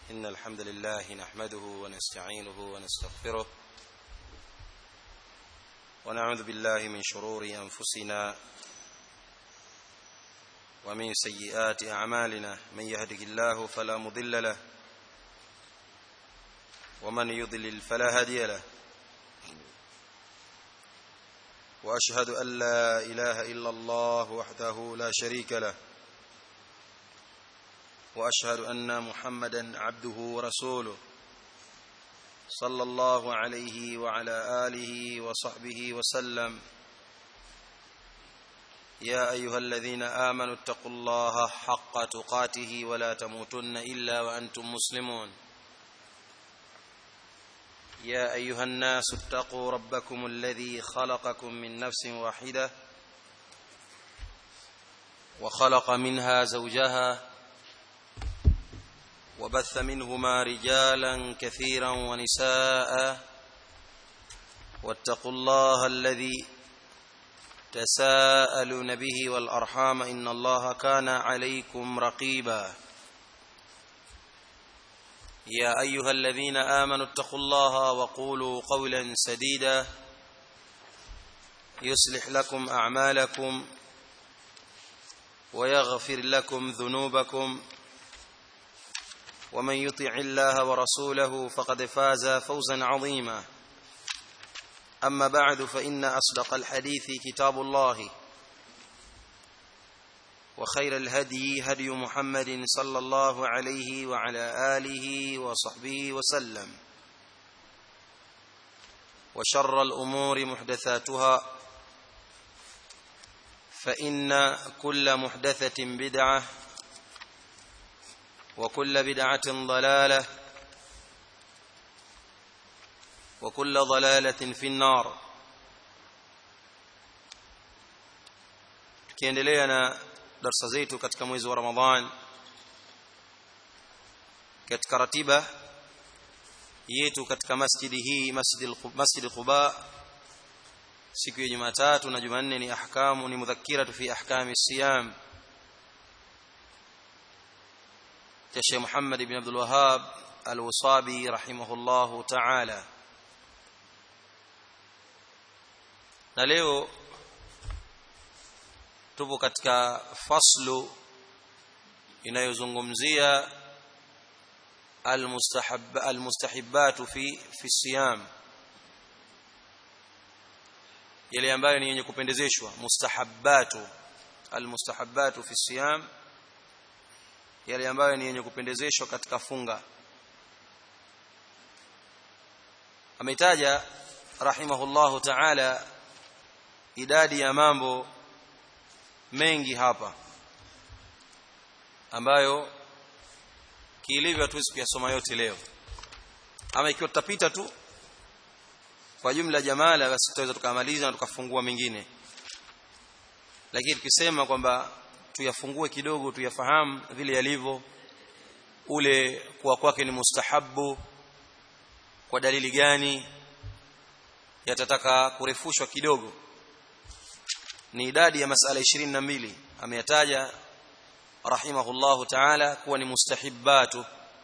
إن الحمد لله نحمده ونستعينه ونستغفره ونعوذ بالله من شرور أنفسنا ومن سيئات أعمالنا من يهده الله فلا مضل له ومن يضلل فلا هادي له واشهد ان لا اله الا الله وحده لا شريك له واشهد ان محمدا عبده ورسوله صلى الله عليه وعلى اله وصحبه وسلم يا ايها الذين امنوا اتقوا الله حق تقاته ولا تموتن الا وانتم مسلمون يا ايها الناس اتقوا ربكم الذي خلقكم من نفس واحده وخلق منها زوجها وبث منهما رجالا كثيرا ونساء واتقوا الله الذي تساءلون به والارحام ان الله كان عليكم رقيبا يا ايها الذين امنوا اتقوا الله وقولوا قولا سديدا يصلح لكم اعمالكم ويغفر لكم ذنوبكم ومن يطع الله ورسوله فقد فاز فوزا عظيما اما بعد فان اصدق الحديث كتاب الله وخير الهدي هدي محمد صلى الله عليه وعلى اله وصحبه وسلم وشر الامور محدثاتها فان كل محدثه بدعه وكل بدعه ضلاله وكل ضلاله في النار tukiendelea na darasa zetu katika mwezi wa Ramadhan katika ratiba yetu katika masjidi hii masjid masjid Quba siku ya Jumatatu na Jumanne ni ahkamu ni mudhakkiratu fi ahkami siyam ya Sheikh Muhammad ibn Abdul Wahhab Al-Wasabi rahimahullahu ta'ala na leo tupo katika faslu inayozungumzia almustahab almustahibbatu fi fi siyam yale ambayo ni yenye kupendezeshwa mustahabbatu almustahabbatu fi siyam yale ambayo ni yenye kupendezeshwa katika funga ametaja rahimahullahu ta'ala idadi ya mambo mengi hapa ambayo kiilivyo hatuwezi kuyasoma yote leo ama ikiwa tutapita tu kwa jumla jamala basi tutaweza tukamaliza na tukafungua mengine lakini tukisema kwamba tuyafungue kidogo tuyafahamu vile yalivyo ule kuwa kwake ni mustahabu kwa dalili gani yatataka kurefushwa kidogo ni idadi ya masala 22 ameyataja rahimahullahu ta'ala kuwa ni mustahibbatu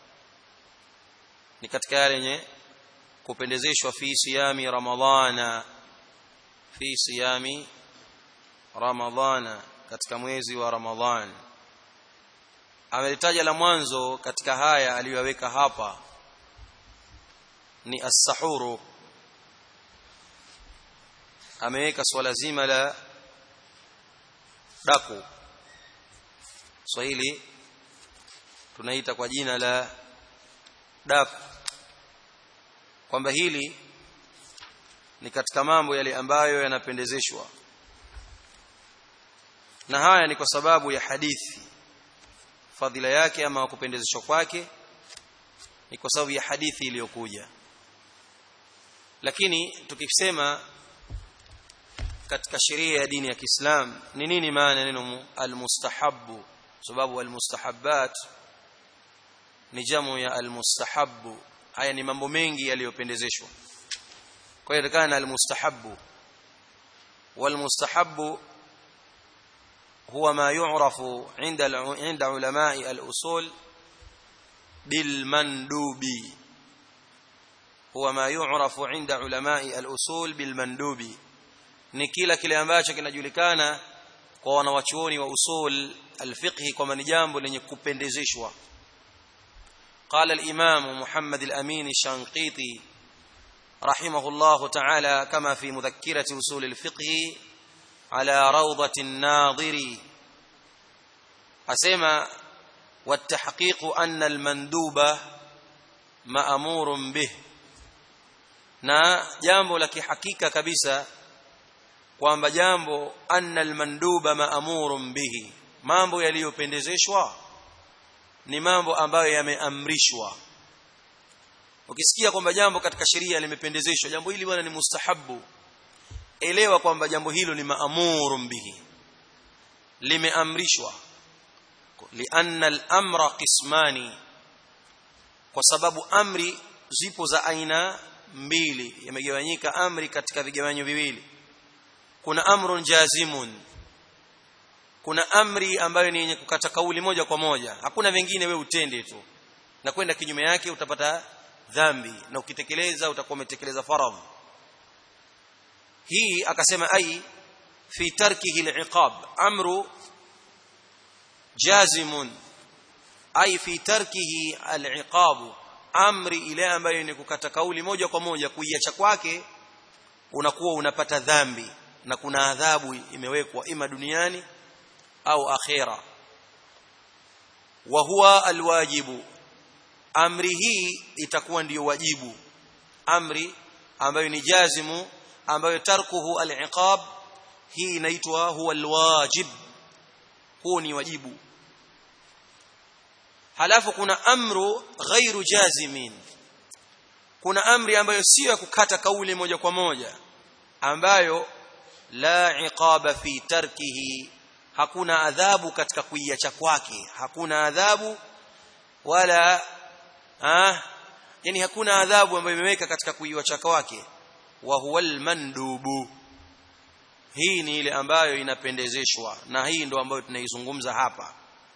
ni katika yale yenye kupendezeshwa fi siyami ramadhana fi siyami ramadhana katika mwezi wa ramadhan amelitaja la mwanzo katika haya aliyoweka hapa ni as-sahuru ameweka swala zima la daku Swahili tunaita kwa jina la daku kwamba hili ni katika mambo yale ambayo yanapendezeshwa na haya ni kwa sababu ya hadithi fadhila yake ama kupendezeshwa kwake ni kwa sababu ya hadithi iliyokuja lakini tukisema katika sheria ya dini ya Kiislam ni nini maana neno almustahabbu sababu almustahabbat ni jamu ya almustahabbu haya ni mambo mengi yaliyopendezeshwa kwa hiyo kana almustahabbu walmustahabbu huwa ma yu'rafu 'inda 'inda ulama'i al-usul bilmandubi huwa ma yu'rafu 'inda ulama'i al-usul bilmandubi ni kila kile ambacho kinajulikana kwa wanawachuoni wa usul al-fiqh kwamba ni jambo lenye kupendezeshwa قال الإمام محمد الأمين الشنقيطي رحمه الله تعالى كما في مذكرة أصول الفقه على روضة الناظر أسمى والتحقيق أن المندوب مأمور به na jambo la kihakika kabisa kwamba jambo anna almanduba maamurun bihi mambo yaliyopendezeshwa ni mambo ambayo yameamrishwa ukisikia kwamba jambo katika sheria limependezeshwa jambo hili bwana ni mustahabu elewa kwamba jambo hilo ni maamurun bihi limeamrishwa lianna al-amra qismani kwa sababu amri zipo za aina mbili yamegawanyika amri katika vigawanyo viwili kuna amrun jazimun kuna amri ambayo ni yenye kukata kauli moja kwa moja hakuna vingine we utende tu na kwenda kinyume yake utapata dhambi na ukitekeleza utakuwa umetekeleza faradhi hii akasema ai fi tarkihi al-iqab amru jazimun ai fi tarkihi al-iqab amri ile ambayo ni kukata kauli moja kwa moja kuiacha kwake unakuwa unapata dhambi na kuna adhabu imewekwa ima duniani au akhera wa huwa alwajibu amri hii itakuwa ndiyo wajibu amri ambayo ni jazimu ambayo tarkuhu al-iqab hii inaitwa huwa alwajib huu ni wajibu halafu kuna amru ghairu jazimin kuna amri ambayo sio ya kukata kauli moja kwa moja ambayo la iqaba fi tarkihi hakuna adhabu katika kuiacha kwake hakuna adhabu wala ah yani hakuna adhabu ambayo imeweka katika kuiacha kwake wa huwa almandubu hii ni ile ambayo inapendezeshwa na hii ndo ambayo tunaizungumza hapa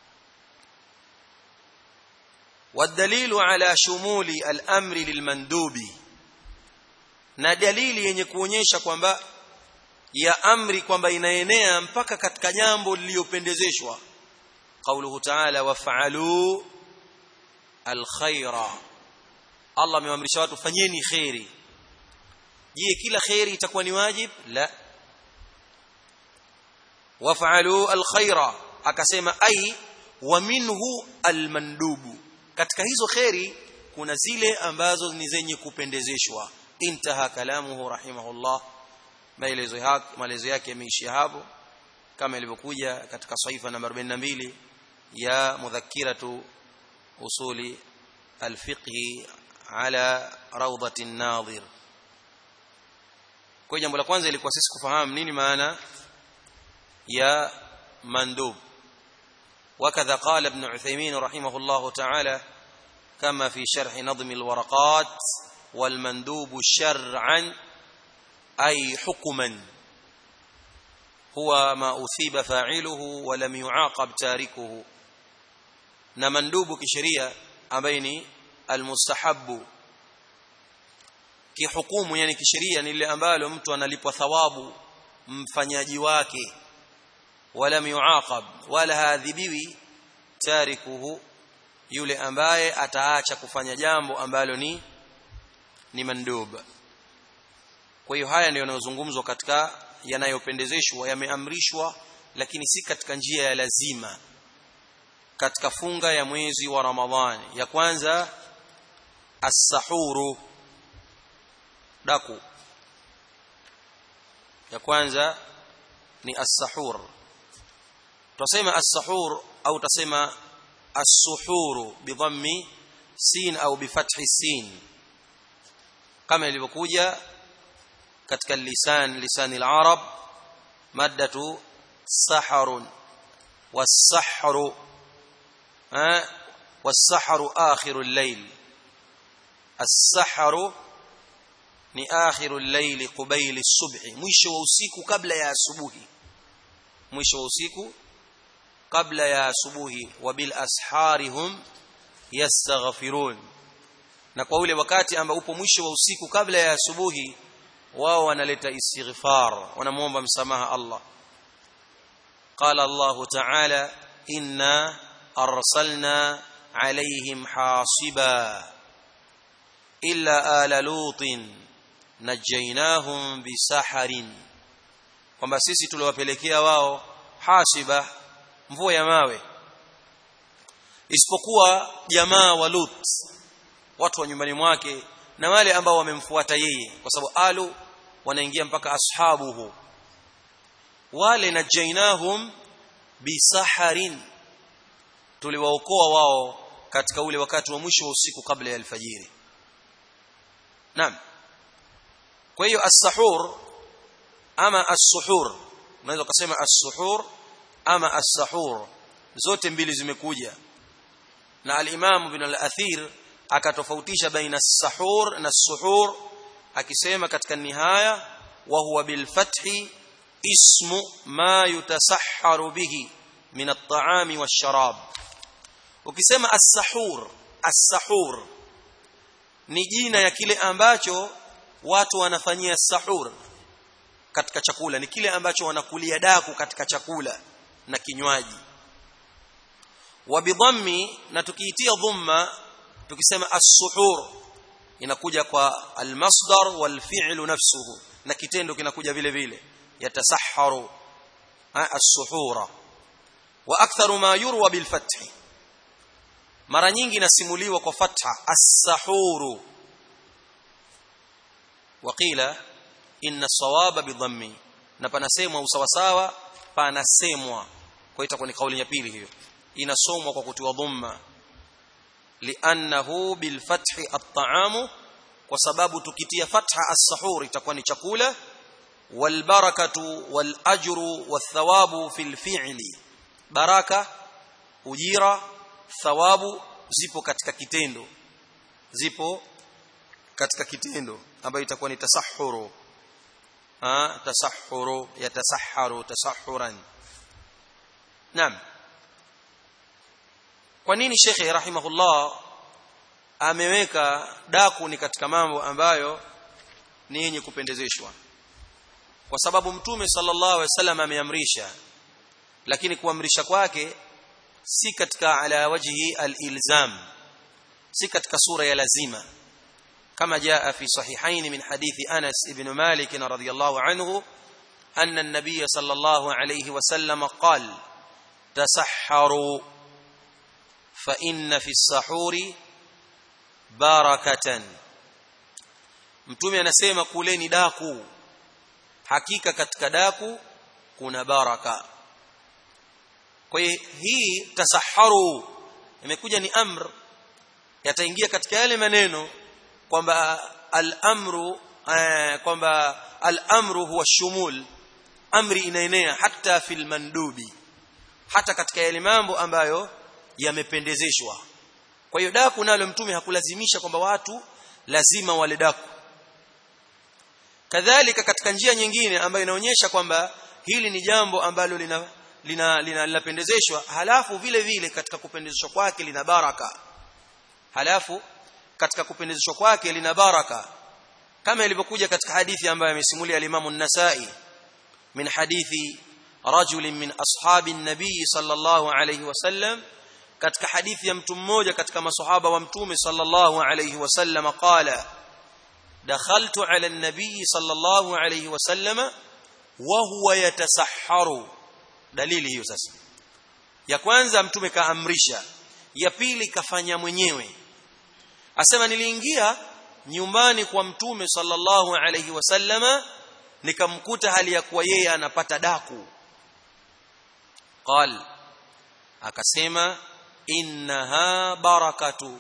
والدليل على شمول الامر للمندوب na dalili yenye kuonyesha kwamba ya amri kwamba inaenea mpaka katika jambo lililopendezeshwa qauluhu ta'ala waf'alu alkhaira Allah amewaamrisha watu fanyeni khairi je kila khairi itakuwa ni wajib la waf'alu alkhaira akasema ai wa minhu almandubu katika hizo khairi kuna zile ambazo ni zenye kupendezeshwa intaha kalamuhu rahimahullah maelezo yake maelezo yake yameishia hapo kama ilivyokuja katika saifa namba 42 ya mudhakkiratu usuli alfiqh ala rawdati an-nadhir kwa jambo la kwanza ilikuwa sisi kufahamu nini maana ya mandub وكذا قال ابن عثيمين رحمه الله تعالى كما في شرح نظم الورقات والمندوب شرعا أي حكما هو ما أثيب فاعله ولم يعاقب تاركه نمندوب كشريعة أبين المستحب kihukumu yani kisheria ni ile ambalo mtu analipwa thawabu mfanyaji wake wala yuaqab wala hadhibiwi tarikuhu yule ambaye ataacha kufanya jambo ambalo ni ni mandub kwa hiyo haya ndio yanayozungumzwa katika yanayopendezeshwa yameamrishwa lakini si katika njia ya lazima katika funga ya mwezi wa Ramadhani ya kwanza as-sahuru daku ya kwanza ni as-sahur tusema as-sahur au tusema as-suhuru bidhammi sin au bifathi sin kama ilivyokuja katika lisan lisan al-arab maddatu saharun was-sahru ha was-sahru akhiru al-layl as-sahru ni akhiru al-layl qubayl as-subh mwisho wa usiku kabla ya asubuhi mwisho wa usiku kabla ya asubuhi wa bil asharihum yastaghfirun na kwa ule wakati ambao upo mwisho wa usiku kabla ya asubuhi wao wanaleta istighfar wanamuomba msamaha Allah قال الله تعالى إنا أرسلنا عليهم حاصبا إلا آل لوط نجيناهم بسحر kwamba sisi tuliwapelekea wao hasiba mvua ya mawe isipokuwa jamaa wa Lut watu wa nyumbani mwake na wale ambao wamemfuata yeye kwa sababu alu wanaingia mpaka ashabuhu wale najainahum bisaharin tuliwaokoa wao katika ule wakati wa mwisho wa usiku kabla ya alfajiri naam kwa hiyo as-sahur ama as-suhur unaweza kusema as-suhur ama as-sahur zote mbili zimekuja na al-Imam Ibn al-Athir akatofautisha baina as-sahur na as-suhur akisema katika nihaya wa huwa bil fathi ismu ma yutasahharu bihi min at-ta'ami wash-sharab ukisema as-sahur as-sahur ni jina ya kile ambacho watu wanafanyia sahur katika chakula ni kile ambacho wanakulia daku katika chakula na kinywaji wa bidhammi na tukiitia dhumma tukisema as-suhur inakuja kwa al-masdar wal fi'lu nafsuhu na kitendo kinakuja vile vile yatasahharu as-suhura wa aktharu ma yurwa bil fath mara nyingi inasimuliwa kwa fatha as-sahuru waqila inna sawaba bidhammi na panasemwa usawasawa panasemwa kwa itakuwa ni kauli ya pili hiyo inasomwa kwa kutiwa dhamma li'annahu bil fathi at-ta'amu kwa sababu tukitia fatha as-sahur itakuwa ni chakula wal barakatu wal ajru wath thawabu fil fi'li baraka ujira thawabu zipo katika kitendo zipo katika kitendo ambayo itakuwa ni tasahhuru ha tasahhuru yatasahharu tasahhuran naam kwa nini shekhe rahimahullah ameweka daku ni katika mambo ambayo ni yenye kupendezeshwa kwa sababu mtume sallallahu alaihi wasallam ameamrisha lakini kuamrisha kwake si katika ala wajhi al-ilzam si katika sura ya lazima كما جاء في صحيحين من حديث أنس بن مالك رضي الله عنه أن النبي صلى الله عليه وسلم قال تسحروا فإن في السحور بركة mtume anasema kuleni daku hakika katika daku kuna baraka kwa hiyo hii tasaharu imekuja ni amr yataingia katika yale maneno kwamba al-amru kwamba al-amru huwa shumul amri inaenea hata fil mandubi hata katika yale mambo ambayo yamependezeshwa kwa hiyo daku nalo mtume hakulazimisha kwamba watu lazima wale daku kadhalika katika njia nyingine ambayo inaonyesha kwamba hili ni jambo ambalo lina lina linapendezeshwa halafu vile vile katika kupendezeshwa kwake lina baraka halafu katika kupendezeshwa kwake lina baraka kama ilivyokuja katika hadithi ambayo amesimulia al-Imam an-Nasa'i min hadithi rajul min ashabi an-nabii sallallahu alayhi wasallam katika hadithi ya mtu mmoja katika masahaba wa mtume sallallahu alayhi wasallam qala dakhaltu ala an-nabii sallallahu alayhi wasallam wa huwa yatasahharu dalili hiyo sasa ya kwanza mtume kaamrisha ya pili kafanya mwenyewe asema niliingia nyumbani kwa mtume sallallahu alayhi wasallama nikamkuta hali ya kuwa yeye anapata daku qal akasema innaha barakatu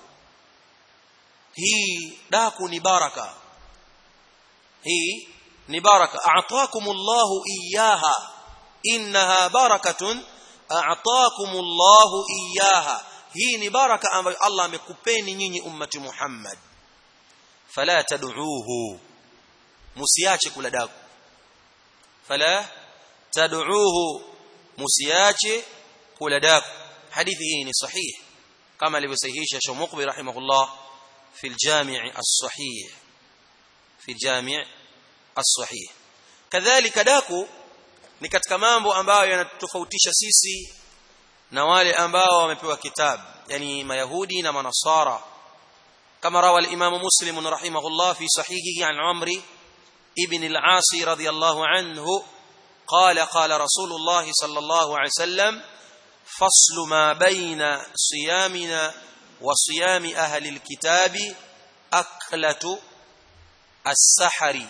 hii daku ni baraka hii ni baraka a'taakumullahu iyyaha innaha barakatun a'taakumullahu iyyaha hii ni baraka ambayo Allah amekupeni nyinyi ummati Muhammad fala tad'uuhu musiache kula daku fala tad'uuhu musiache kula daku hadithi hii ni sahihi kama alivyosahihisha Sheikh Muqbil rahimahullah fi al-Jami' as-Sahih fi al-Jami' as-Sahih kadhalika daku ni katika mambo ambayo yanatofautisha sisi na wale ambao wamepewa kitabu yani mayahudi na manasara kama rawa al-Imam Muslim rahimahullah fi sahihihi an Amri ibn al-As radiyallahu anhu قال قال رسول الله صلى الله عليه وسلم فصل ما بين صيامنا وصيام أهل الكتاب أكلة السحر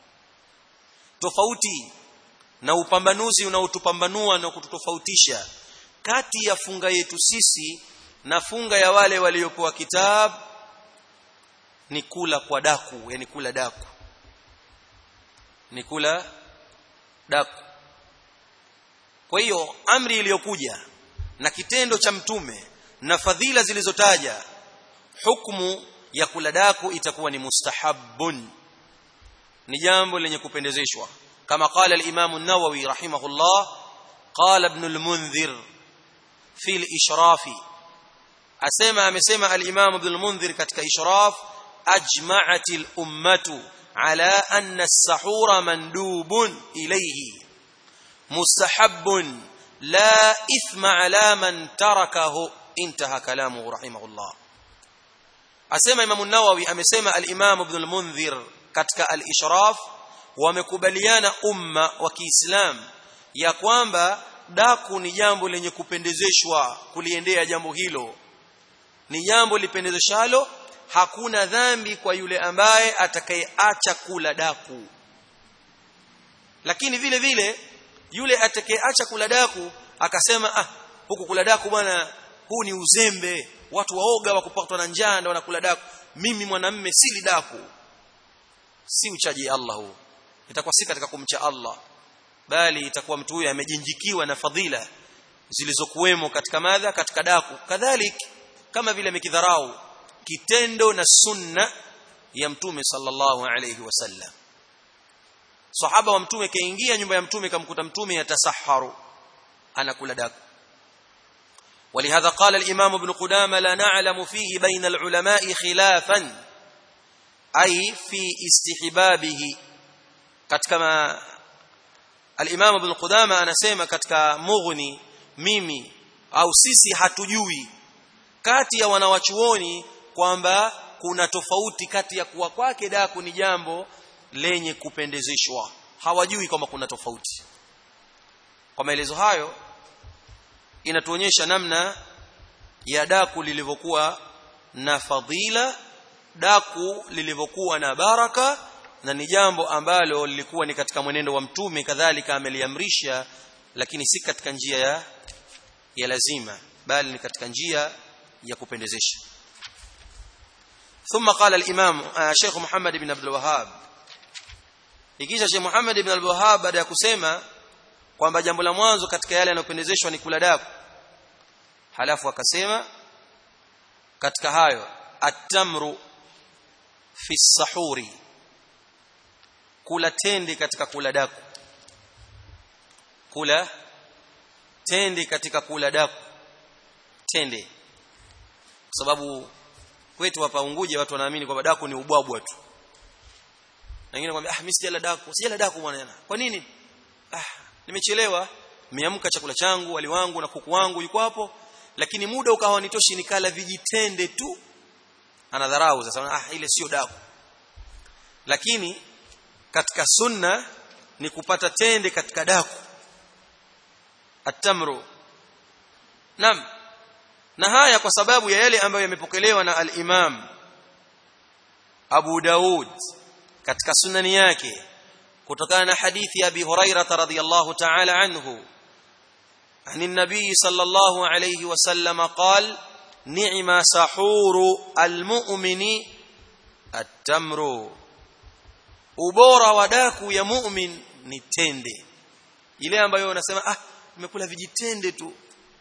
tofauti na upambanuzi unaotupambanua na kututofautisha kati ya funga yetu sisi na funga ya wale waliopewa kitabu ni kula kwa daku yani kula daku ni kula daku kwa hiyo amri iliyokuja na kitendo cha mtume na fadhila zilizotaja hukumu ya kula daku itakuwa ni mustahabbun ni jambo lenye kupendezeshwa kama qala al-Imam an-Nawawi rahimahullah qala ibn al-Munzir fi al-Ishraf asema amesema al-Imam ibn al-Munzir katika Ishraf ajma'at al-ummatu ala anna as-sahura mandubun ilayhi mustahabbun la ithma ala man tarakahu intaha kalamuhu rahimahullah asema Imam an-Nawawi amesema al-Imam ibn al-Munzir katika al-Ishraf wamekubaliana umma wa Kiislam ya kwamba daku ni jambo lenye kupendezeshwa kuliendea jambo hilo ni jambo lipendezeshalo hakuna dhambi kwa yule ambaye atakayeacha kula daku lakini vile vile yule atakayeacha kula daku akasema ah huku kula daku bwana huu ni uzembe watu waoga wa kupatwa na njaa ndio wanakula daku mimi mwanamme sili daku si uchaji Allah huu itakuwa si katika kumcha Allah bali itakuwa mtu huyu amejinjikiwa na fadhila zilizokuwemo katika madha katika daku kadhalik kama vile amekidharau kitendo na sunna ya mtume sallallahu alayhi wasallam sahaba wa mtume kaingia nyumba ya mtume kamkuta mtume yatasaharu anakula daku ولهذا قال الإمام ابن قدامة لا نعلم فيه بين العلماء خلافا أي في استحبابه كما الإمام ابن قدامة anasema katika mughni mimi au sisi hatujui kati ya wanawachuoni kwamba kuna tofauti kati ya kuwa kwake daku ni jambo lenye kupendezeshwa hawajui kwamba kuna tofauti kwa maelezo hayo inatuonyesha namna ya daku lilivyokuwa na fadhila daku lilivyokuwa na baraka na ni jambo ambalo lilikuwa ni katika mwenendo wa mtume kadhalika ameliamrisha lakini si katika njia ya ya lazima bali ni katika njia ya kupendezesha ثم قال الامام شيخ محمد بن عبد الوهاب ikisha Sheikh Muhammad ibn al-Wahhab baada ya kusema kwamba jambo la mwanzo katika yale yanayopendezeshwa ni kula daku halafu akasema katika hayo at-tamru fi sahuri kula tende katika kula daku kula tende katika kula daku tende kwa sababu kwetu hapa Unguja watu wanaamini kwamba daku ni ubwabwa tu na wengine kwambia ah mimi sijala daku sijala daku bwana jana kwa nini ah nimechelewa nimeamka chakula changu wali wangu na kuku wangu yuko hapo lakini muda ukawa nitoshi nikala vijitende tu anadharau sasa ah ile sio daku lakini katika sunna ni kupata tende katika daku atamru nam na haya kwa sababu ya yale ambayo yamepokelewa na al-Imam Abu Daud katika sunani yake kutokana na hadithi ya Abi Hurairah radhiyallahu ta'ala anhu عن النبي صلى الله عليه وسلم قال نعم سحور المؤمن التمر ubora wa daku ya mu'min ni tende ile ambayo unasema ah nimekula vijitende tu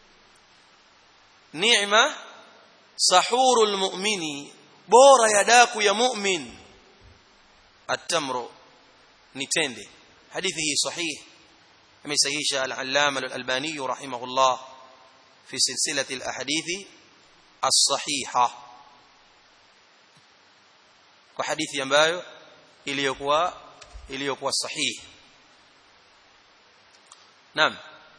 ni'ma sahurul mu'mini bora ya daku ya mu'min at-tamru ni tende hadithi hii sahih amesahihisha al-allama al-albani rahimahullah fi silsilati al-ahadithi as-sahiha kwa hadithi ambayo iliyokuwa iliyokuwa sahihi naam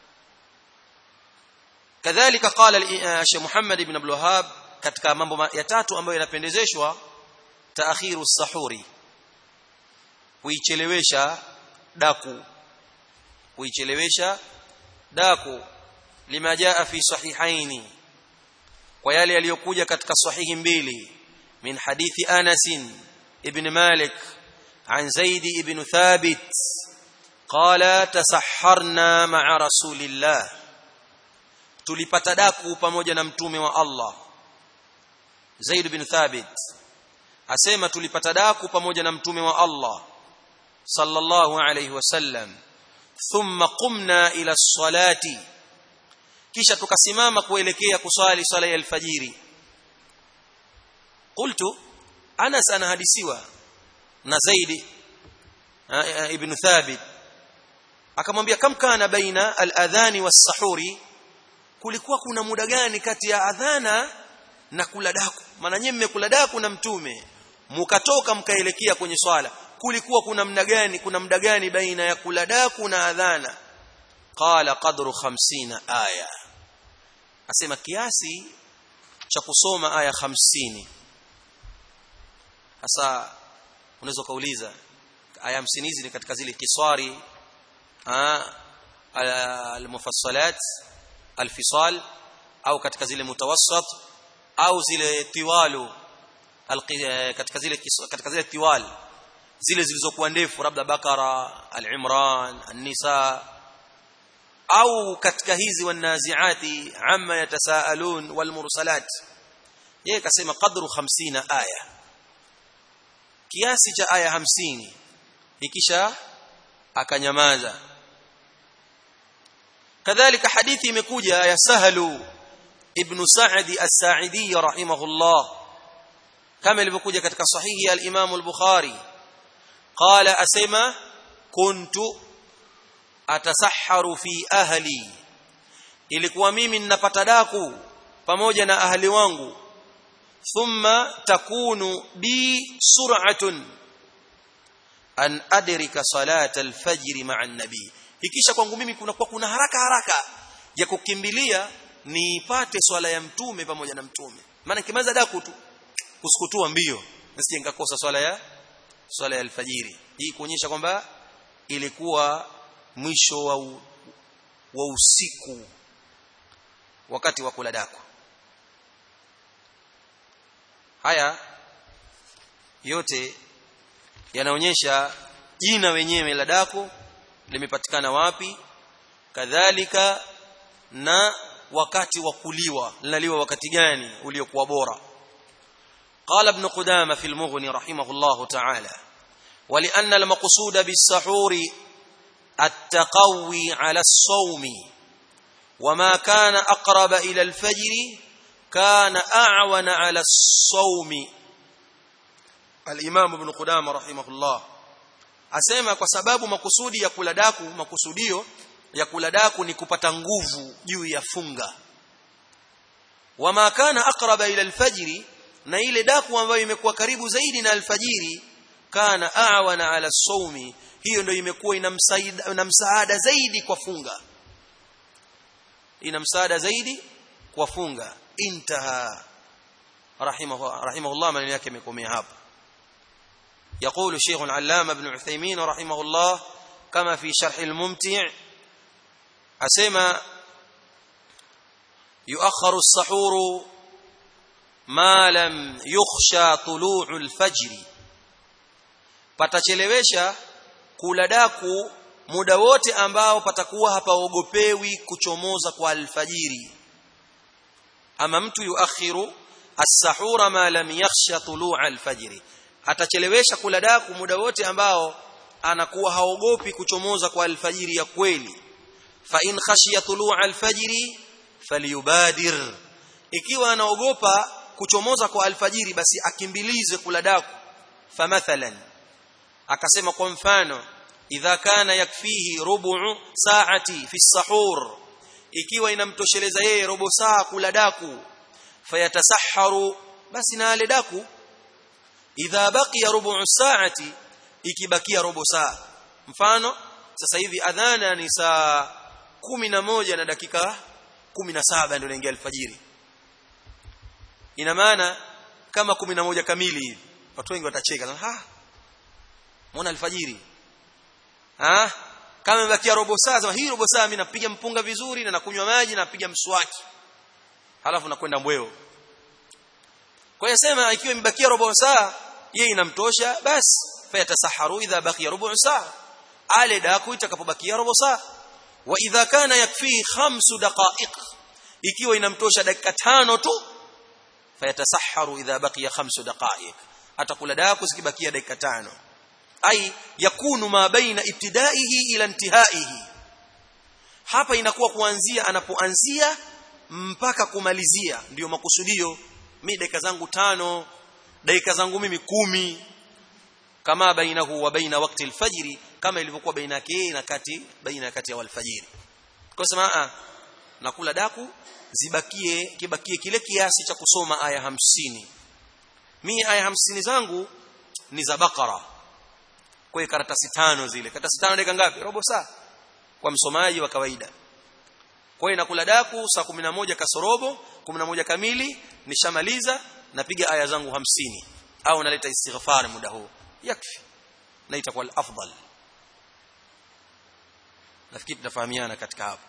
kadhalika qala Sheikh Muhammad ibn Abdul Wahhab katika mambo ya tatu ambayo yanapendezeshwa taakhiru sahuri kuichelewesha daku kuichelewesha daku lima jaa fi sahihaini kwa yale yaliyokuja katika sahihi mbili min hadithi Anas ibn Malik عن زيد بن ثابت قال تسحرنا مع رسول الله tulipata daku pamoja na mtume wa Allah Zaid bin Thabit asema tulipata daku pamoja na mtume wa Allah sallallahu alayhi wasallam thumma qumna ila salati kisha tukasimama kuelekea kuswali swala ya alfajiri qultu Anas anahadisiwa na Zaid ibn Thabit akamwambia kam kana baina al-adhani was-sahuri kulikuwa kuna muda gani kati ya adhana na kula daku maana nyinyi mmekula daku na mtume mukatoka mkaelekea kwenye swala kulikuwa kuna muda gani kuna muda gani baina ya kula daku na adhana qala qadru 50 aya asema kiasi cha kusoma aya 50 hasa unaweza kauliza aya 50 hizi ni katika zile kiswari al-mufassalat al-fisal au katika zile mutawassat au zile tiwalu katika zile katika zile tiwal zile zilizokuwa ndefu labda bakara al-imran an-nisa au katika hizi wanaziati amma yatasaalun walmursalat yeye kasema qadru 50 aya kiasi cha aya 50 ikisha akanyamaza kadhalika hadithi imekuja ya sahlu ibn sa'd as-sa'idi rahimahullah kama ilivyokuja katika sahihi al-imam al-bukhari qala asema kuntu atasahharu fi ahli ilikuwa mimi ninapata daku pamoja na ahli wangu thumma takunu bi sur'atun an adrika salat al-fajr ma'a an-nabi ikisha kwangu mimi kuna kwa kuna haraka haraka ya kukimbilia niipate swala ya mtume pamoja na mtume maana kimaliza daku tu kusikutua mbio nisije nikakosa swala ya swala ya alfajiri hii kuonyesha kwamba ilikuwa mwisho wa, u, wa usiku wakati wa kula daku haya yote yanaonyesha jina wenyewe la daku limepatikana wapi kadhalika na wakati wa kuliwa linaliwa wakati gani uliokuwa bora قال ابن قدامه في المغني رحمه الله تعالى ولان المقصود بالسحور التقوي على الصوم وما كان اقرب الى الفجر كان اعون على الصوم الامام ابن قدامه رحمه الله asema kwa sababu makusudi ya kula daku makusudio ya kula daku ni kupata nguvu juu ya funga wama kana aqraba ila alfajri na ile daku ambayo imekuwa karibu zaidi na alfajiri kana awana ala saumi hiyo ndio imekuwa ina msaada zaidi kwa funga ina msaada zaidi kwa funga intaha rahimahu rahimahullah maneno yake yamekomea hapo يقول الشيخ العلامة ابن عثيمين رحمه الله كما في شرح الممتع أسمى يؤخر السحور ما لم يخشى طلوع الفجر patachelewesha kula daku muda wote ambao patakuwa hapaogopewi kuchomoza kwa alfajiri ama mtu yuakhiru as-sahura ma lam yakhsha tulu'a al-fajr atachelewesha kula daku muda wote ambao anakuwa haogopi kuchomoza kwa alfajiri ya kweli fa in khashiya tulu'a alfajiri falyubadir ikiwa anaogopa kuchomoza kwa alfajiri basi akimbilize kula daku famathalan akasema kwa mfano idha kana yakfihi rubu'u sa'ati fi sahur ikiwa inamtosheleza yeye robo saa kula daku fayatasahharu basi na ale daku idha baqiya rubu saati ikibakia robo saa mfano sasa hivi adhana ni saa kumi na moja na dakika kumi na saba ndio inaingia alfajiri ina maana kama kumi na moja kamili hivi watu wengi watacheka ha muona alfajiri ha kama imebakia robo saa sema hii robo saa mimi napiga mpunga vizuri na nakunywa maji na napiga mswaki halafu nakwenda mbweo kwa hiyo sema ikiwa imebakia robo saa yeye inamtosha basi fayatasaharu idha baqiya robo saa ale daku itakapobakia robo saa wa idha kana yakfi khamsu daqa'iq ikiwa inamtosha dakika tano tu fayatasaharu idha baqiya khamsu daqa'iq atakula daku zikibakia dakika tano ai yakunu ma baina ibtidaihi ila intihaihi hapa inakuwa kuanzia anapoanzia mpaka kumalizia ndiyo makusudio mimi dakika zangu tano dakika zangu mimi kumi kama bainahu wa baina wakati alfajiri kama ilivyokuwa baina yake na kati baina kati ya alfajiri kwa sema a nakula daku zibakie kibakie kile kiasi cha kusoma aya hamsini mimi aya hamsini zangu ni za bakara kwa karatasi tano zile karatasi tano dakika ngapi robo saa kwa msomaji wa kawaida kwa hiyo nakula daku saa 11 kasorobo 11 kamili nishamaliza napiga aya zangu hamsini au naleta istighfar muda huu yakfi na itakuwa afdal nafikiri tutafahamiana katika hapo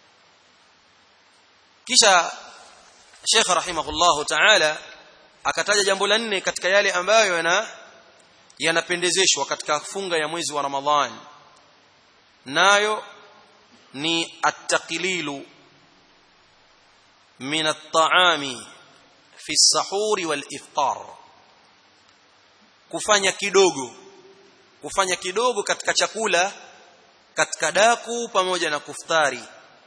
kisha Sheikh rahimahullahu ta'ala akataja jambo la nne katika yale ambayo yana yanapendezeshwa katika funga ya mwezi wa Ramadhan nayo ni at-taqlilu min at-ta'ami fi as-sahuri wal-iftar kufanya kidogo kufanya kidogo katika chakula katika daku pamoja na kuftari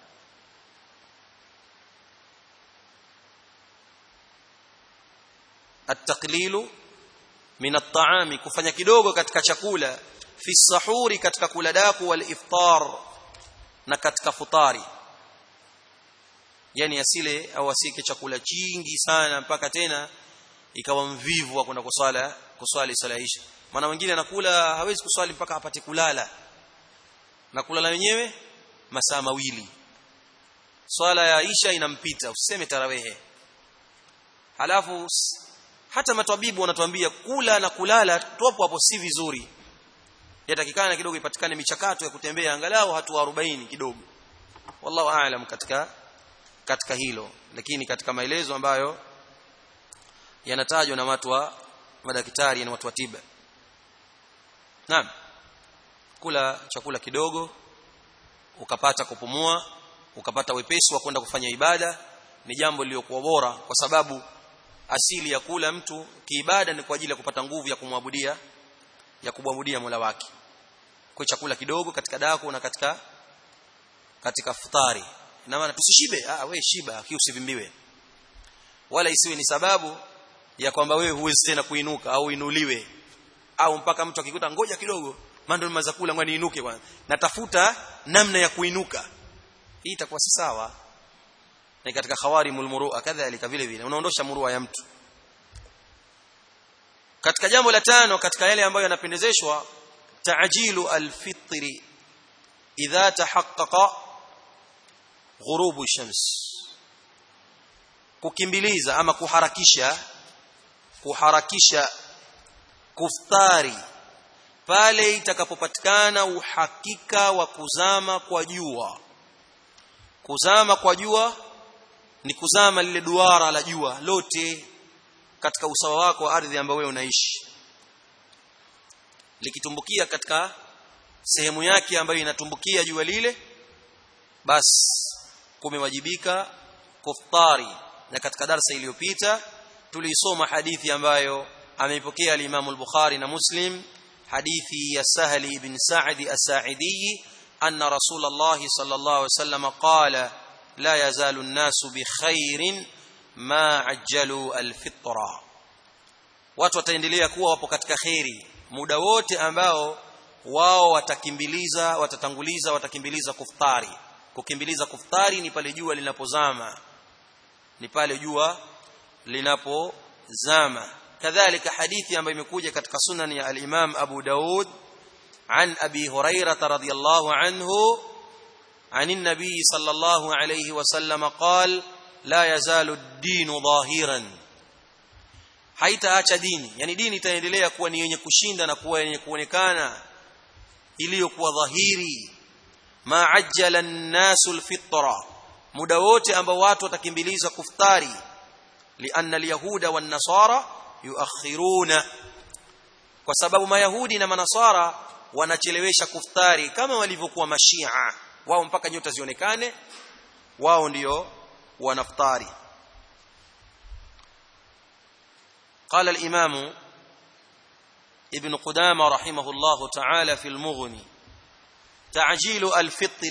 at-taqlilu min at-ta'ami kufanya kidogo katika chakula fi sahuri katika kula daku wal iftar na katika futari yani asile au asike chakula chingi sana mpaka tena ikawa mvivu wa kwenda kuswala kuswali swala isha maana wengine anakula hawezi kuswali mpaka apate kulala na kulala wenyewe masaa mawili swala ya isha inampita usiseme tarawehe halafu hata matabibu wanatuambia kula na kulala topo hapo si vizuri yatakikana kidogo ipatikane michakato ya kutembea angalau hatua 40 kidogo wallahu aalam katika katika hilo lakini katika maelezo ambayo yanatajwa na watu wa madaktari na watu wa tiba naam kula chakula kidogo ukapata kupumua ukapata wepesi wa kwenda kufanya ibada ni jambo lililokuwa bora kwa sababu asili ya kula mtu kiibada ni kwa ajili ya kupata nguvu ya kumwabudia ya kumwabudia Mola wake kwa chakula kidogo katika daku na katika katika futari na maana tusishibe ah we shiba aki usivimbiwe wala isiwe ni sababu ya kwamba wewe huwezi tena kuinuka au inuliwe au mpaka mtu akikuta ngoja kidogo mando nimaza kula ngwani inuke kwanza natafuta namna ya kuinuka hii itakuwa si sawa na katika khawarimul murua kadhalika vile vile unaondosha murua ya mtu katika jambo la tano katika yale ambayo yanapendezeshwa ta'jilu al-fitri idha tahaqqaqa ghurubu shams kukimbiliza ama kuharakisha kuharakisha kuftari pale itakapopatikana uhakika wa kuzama kwa jua kuzama kwa jua ni kuzama lile duara la jua lote katika usawa wako wa ardhi ambayo wewe unaishi likitumbukia katika sehemu yake ambayo inatumbukia jua lile basi kumewajibika kuftari na katika darasa iliyopita tulisoma hadithi ambayo ameipokea al-Imam al-Bukhari na Muslim hadithi ya Sahli ibn Sa'd as-Sa'idi anna Rasulullah sallallahu alayhi wasallam qala la yazalu an-nasu bi khairin ma ajjalu al-fitra watu wataendelea kuwa wapo katika khairi muda wote ambao wao watakimbiliza watatanguliza watakimbiliza kuftari kukimbiliza kuftari ni pale jua linapozama ni pale jua linapozama kadhalika hadithi ambayo imekuja katika sunan ya al-Imam Abu Daud عن أبي هريرة رضي الله عنه عن النبي صلى الله عليه وسلم قال لا يزال الدين ظاهرا haitaacha dini yani dini itaendelea kuwa ni yenye kushinda na kuwa yenye kuonekana iliyokuwa dhahiri ma ajjala an-nasu al-fitra muda wote ambao watu watakimbiliza kuftari lianna al-yahuda wan-nasara yuakhiruna kwa sababu mayahudi na manasara wanachelewesha kuftari kama walivyokuwa mashia wao mpaka nyota zionekane wao ndio wanaftari قال الإمام ابن قدامة رحمه الله تعالى في المغني تعجيل الفطر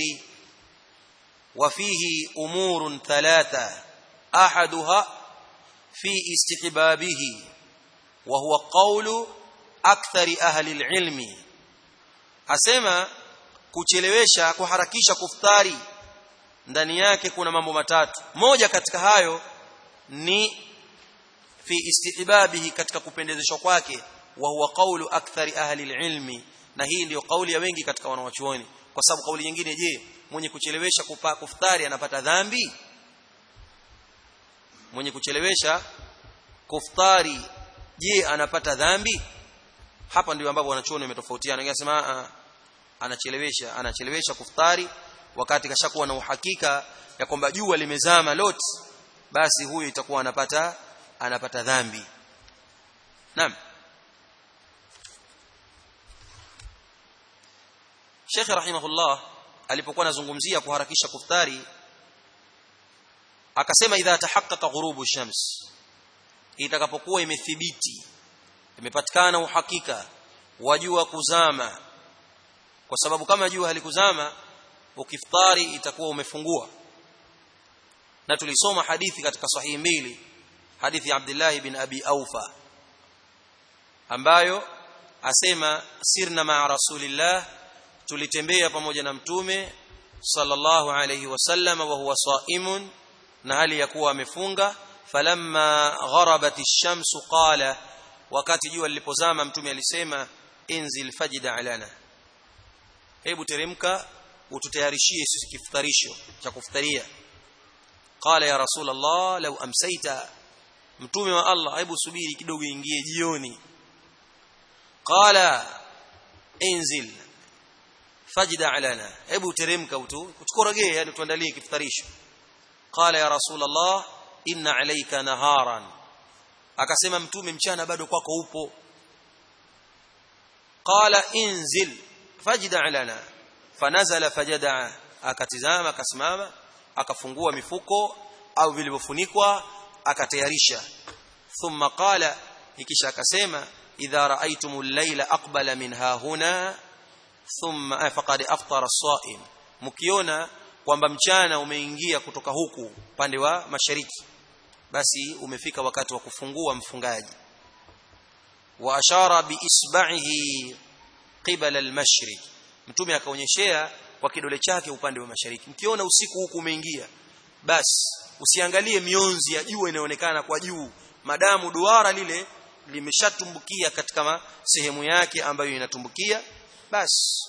وفيه أمور ثلاثة أحدها في استحبابه وهو قول أكثر أهل العلم asema kuchelewesha kuharakisha kuftari ndani yake kuna mambo matatu moja katika hayo ni fi istihbabihi katika kupendezeshwa kwake wa huwa qawlu akthari ahli ilmi na hii ndiyo kauli ya wengi katika wanawachuoni kwa sababu kauli nyingine je mwenye kuchelewesha kupa kuftari anapata dhambi mwenye kuchelewesha kuftari je anapata dhambi hapa ndio ambapo wanachuoni wametofautiana wengine wanasema anachelewesha anachelewesha kuftari wakati kashakuwa na uhakika ya kwamba jua limezama lote basi huyo itakuwa anapata anapata dhambi naam Sheikh rahimahullah alipokuwa anazungumzia kuharakisha kuftari akasema idha tahaqqaqa ghurubu shams itakapokuwa imethibiti imepatikana uhakika wa jua kuzama kwa sababu kama jua halikuzama ukiftari itakuwa umefungua na tulisoma hadithi katika sahihi mbili hadithi ya Abdullah bin Abi Aufa ambayo asema sirna ma rasulillah tulitembea pamoja na mtume sallallahu alayhi wasallam wa huwa saimun na hali ya kuwa amefunga falamma gharabat ash-shamsu qala wakati jua lilipozama mtume alisema inzil fajida alana hebu teremka ututayarishie sisi kifutarisho cha kufutaria qala ya rasul allah law amsayta mtume wa allah hebu subiri kidogo ingie jioni qala inzil fajida alana hebu teremka utukorogee yani tuandalie kifutarisho qala ya rasul allah inna alayka naharan akasema mtume mchana bado kwako upo qala inzil fajda lana fanazala fajada akatizama akasimama akafungua mifuko au vilivyofunikwa akatayarisha thumma qala ikisha akasema idha raaitumul layla aqbala min hahuna thumma faqad aftara as-sa'im mkiona kwamba mchana umeingia kutoka huku upande wa mashariki basi umefika wakati wa kufungua mfungaji wa ashara bi isba'ihi qibala al-mashriq mtume akaonyeshea kwa kidole chake upande wa mashariki mkiona usiku huku umeingia basi usiangalie mionzi ya jua inaonekana kwa juu madamu duara lile limeshatumbukia katika sehemu yake ambayo inatumbukia basi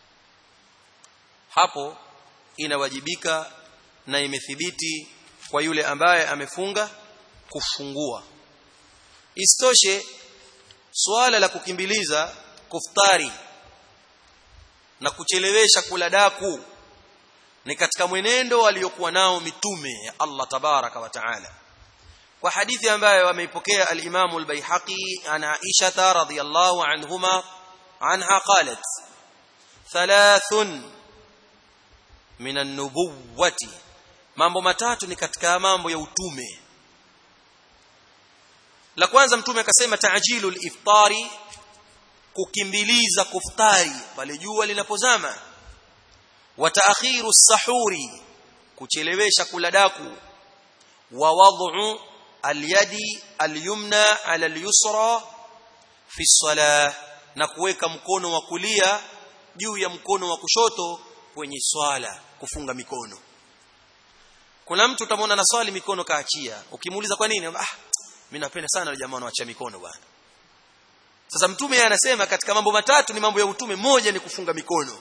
hapo inawajibika na imethibiti kwa yule ambaye amefunga kufungua istoshe suala la kukimbiliza kuftari na kuchelewesha kula daku ni katika mwenendo waliokuwa nao mitume ya Allah tabaraka wa taala kwa hadithi ambayo ameipokea al-Imam al-Baihaqi ana Aisha radhiyallahu anhuma anha qalat thalathun min an-nubuwwati mambo matatu ni katika mambo ya utume la kwanza mtume akasema ta'jilu al-iftari kukimbiliza kuftari pale jua linapozama wa ta'khiru as-sahuri kuchelewesha kula daku wa wad'u al-yadi al-yumna ala al-yusra fi salah na kuweka mkono wa kulia juu ya mkono wa kushoto kwenye swala kufunga mikono kuna mtu utamwona na swali mikono kaachia ukimuuliza kwa nini ah mimi napenda sana wale jamaa wanaoacha mikono bwana sasa mtume yeye anasema katika mambo matatu ni mambo ya utume moja ni kufunga mikono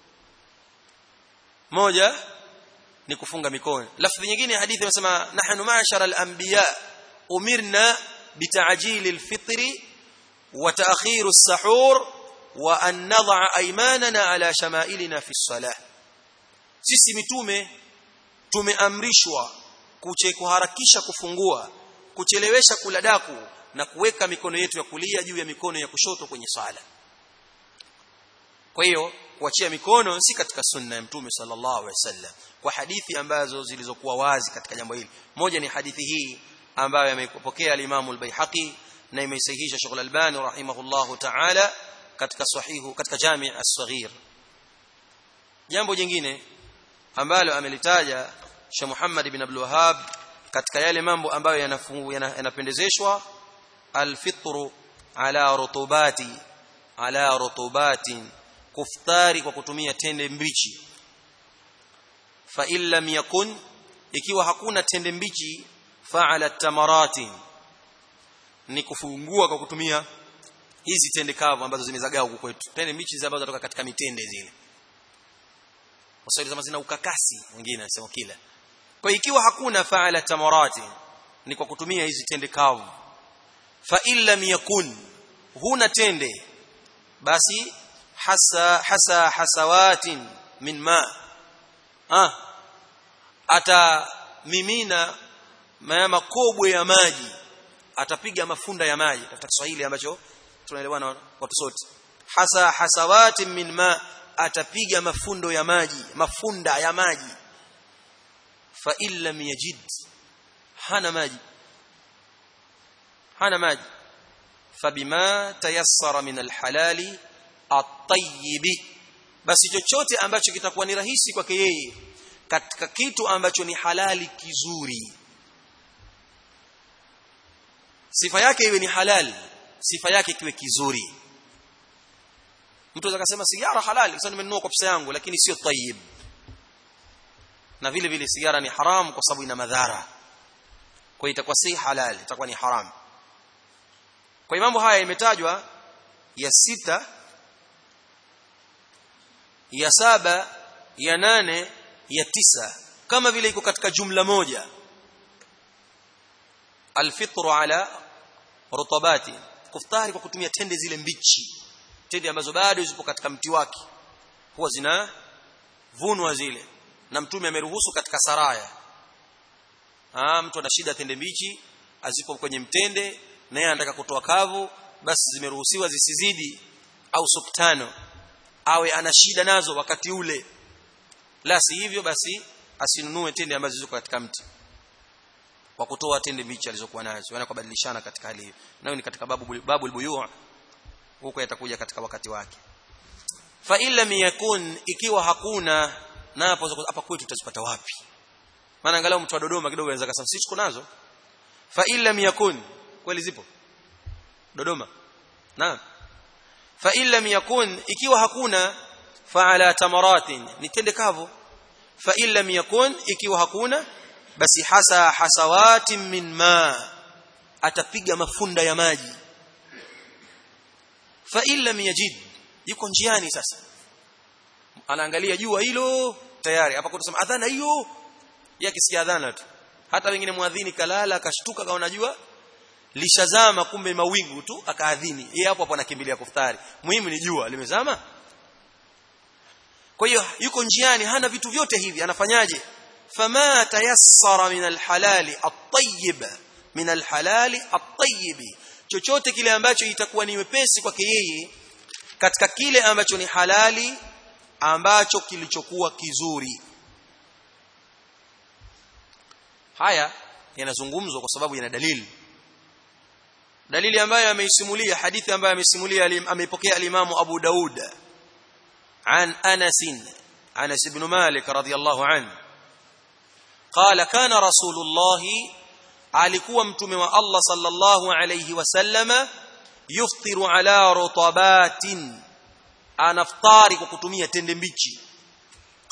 moja ni kufunga mikono lafzi nyingine hadithi inasema nahnu ma'shara al-anbiya umirna bita'jil al-fitr wa ta'khir as-sahur wa an nad'a aymanana ala shama'ilina fi as-salah sisi mitume tumeamrishwa kuche kuharakisha kufungua kuchelewesha kula daku na kuweka mikono yetu ya kulia juu ya mikono ya kushoto kwenye sala kwa hiyo kuachia mikono si katika sunna ya mtume sallallahu alaihi wasallam kwa hadithi ambazo zilizokuwa wazi katika jambo hili moja ni hadithi hii ambayo amepokea al-Imam al-Baihaqi na imeisahihisha Sheikh al-Albani rahimahullahu ta'ala katika sahihu katika Jami' as-Saghir jambo jingine ambalo amelitaja Sheikh Muhammad ibn Abdul Wahhab katika yale mambo ambayo yanapendezeshwa al-fitru ala rutubati ala rutubatin kuftari kwa kutumia tende mbichi fa illam yakun ikiwa hakuna tende mbichi fa'ala tamarati ni kufungua kwa kutumia hizi tende kavu ambazo zimezagaa huku kwetu tende mbichi zile ambazo zinatoka katika mitende zile waswahili kama zina ukakasi wengine wanasema kila kwa ikiwa hakuna fa'ala tamarati ni kwa kutumia hizi tende kavu fa illam yakun huna tende basi hasa hasa hasawatin min ma ah atamimina makobwe ya maji atapiga mafunda ya maji tafuta Kiswahili ambacho tunaelewana watu sote hasa hasawatin min ma atapiga mafundo ya maji mafunda ya maji fa illam yajid hana maji hana maji fabima tayassara min alhalali at-tayyib basi chochote ambacho kitakuwa ni rahisi kwake yeye katika kitu ambacho ni halali kizuri sifa yake iwe ni halali sifa yake kiwe kizuri mtu anaweza kusema sigara halali sasa nimenunua kwa pesa yangu lakini sio tayyib na vile vile sigara ni haram kwa sababu ina madhara kwa hiyo itakuwa si halali itakuwa ni haram kwa mambo haya imetajwa ya sita ya saba ya nane ya tisa kama vile iko katika jumla moja alfitru ala rutabati kuftari kwa kutumia tende zile mbichi tende ambazo bado zipo katika mti wake huwa zina vunwa zile na mtume ameruhusu katika saraya ah mtu ana shida tende mbichi azipo kwenye mtende na yeye anataka kutoa kavu basi zimeruhusiwa zisizidi au suktano awe ana shida nazo wakati ule la si hivyo basi asinunue tende ambazo ziko katika mti kwa kutoa tende mbichi alizokuwa nazo wana kubadilishana katika hali hiyo nayo ni katika babu babu albuyu huko yatakuja katika wakati wake fa illa yakun ikiwa hakuna na hapo hapa kwetu tutazipata wapi maana angalau mtu wa Dodoma kidogo anaweza kusema sisi tuko nazo fa illa yakun kweli zipo Dodoma naam fa illa yakun ikiwa hakuna fa ala tamaratin ni tende kavu fa illa yakun ikiwa hakuna basi hasa hasawatin min ma atapiga mafunda ya maji fa illa yajid yuko njiani sasa anaangalia jua hilo tayari hapa kutusema adhana hiyo yake si adhana tu hata wengine muadhini kalala akashtuka kaona jua lishazama kumbe mawingu tu akaadhini yeye hapo hapo anakimbilia kuftari muhimu ni jua limezama kwa hiyo yuko njiani hana vitu vyote hivi anafanyaje fama tayassara min alhalali at-tayyib min alhalali at-tayyib chochote kile ambacho itakuwa ni wepesi kwake yeye katika kile ambacho ni halali ambacho kilichokuwa kizuri haya yanazungumzwa kwa sababu yana dalili dalili ambayo ameisimulia hadithi ambayo ameisimulia ameipokea al-Imam Abu Daud عن أنس أنس بن مالك رضي الله عنه قال كان رسول الله alikuwa mtume wa Allah sallallahu alayhi wasallama yuftiru ala rutabatin anaftari kwa kutumia tende mbichi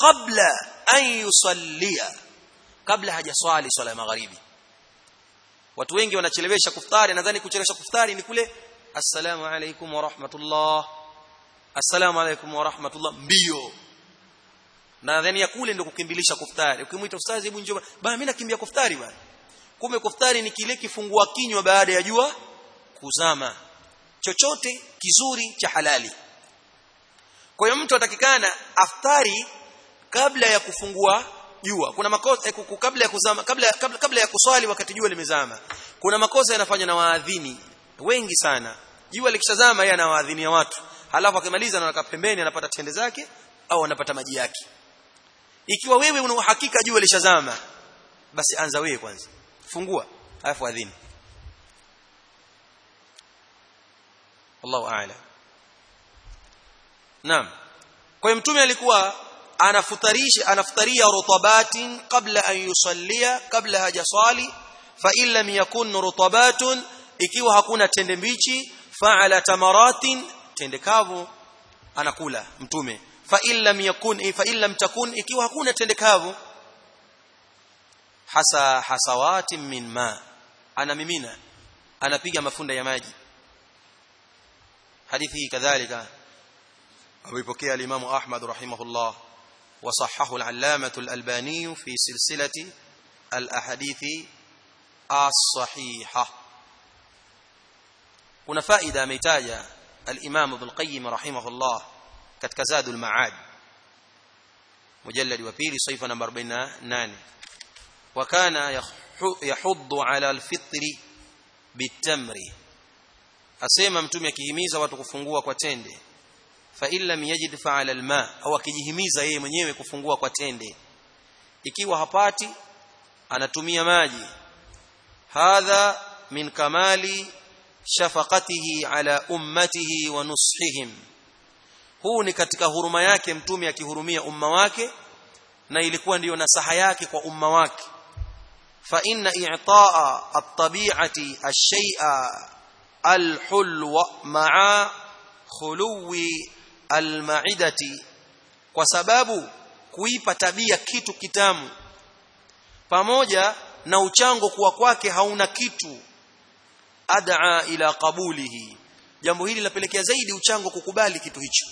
kabla an yusallia kabla hajaswali swala ya magharibi watu wengi wanachelewesha kuftari nadhani kuchelewesha kuftari ni kule assalamu alaikum wa rahmatullah assalamu alaikum wa rahmatullah mbio nadhani ya kule ndio kukimbilisha kuftari ukimwita ustazi hebu njoo bana mimi nakimbia kuftari bana kumbe kuftari ni kile kifungua kinywa baada ya jua kuzama chochote kizuri cha halali kwa hiyo mtu atakikana aftari kabla ya kufungua jua kuna makosa eh, kabla ya kuzama kabla, kabla kabla ya kuswali wakati jua limezama kuna makosa yanafanywa na waadhini wengi sana jua likishazama yeye anawaadhinia watu halafu akimaliza anakaa pembeni anapata tende zake au anapata maji yake ikiwa wewe una uhakika jua lishazama basi anza wewe kwanza fungua alafu adhini Allahu a'lam Naam kwa hiyo mtume alikuwa anafutarisha anafutaria rutabatin kabla an yusallia kabla hajasali fa in lam yakun rutabatun ikiwa hakuna tende mbichi fa'ala tamaratin tende kavu anakula mtume fa in lam yakun fa in lam takun ikiwa hakuna tende kavu hasa hasawatin min ma anamimina anapiga mafunda ya maji hadithi hii kadhalika amepokea al-Imam Ahmad rahimahullah وصححه العلامة الألباني في سلسلة الأحاديث الصحيحة kuna faida ameitaja al-Imam Ibn Qayyim rahimahullah katika Zadul Ma'ad mujallad wa pili saifa namba 48 wa kana yahuddu ala al-fitri bitamri asema mtume akihimiza watu kufungua kwa tende fa illam yajid fa'ala alma au akijihimiza yeye mwenyewe kufungua kwa tende ikiwa hapati anatumia maji hadha min kamali shafaqatihi ala ummatihi wa nushihim huu ni katika huruma yake mtume akihurumia umma wake na ilikuwa ndiyo nasaha yake kwa umma wake fa inna i'taa at-tabi'ati ash-shay'a al-hulwa ma'a khuluwi al-ma'idati kwa sababu kuipa tabia kitu kitamu pamoja na uchango kuwa kwake hauna kitu ad'a ila qabulihi jambo hili linapelekea zaidi uchango kukubali kitu hicho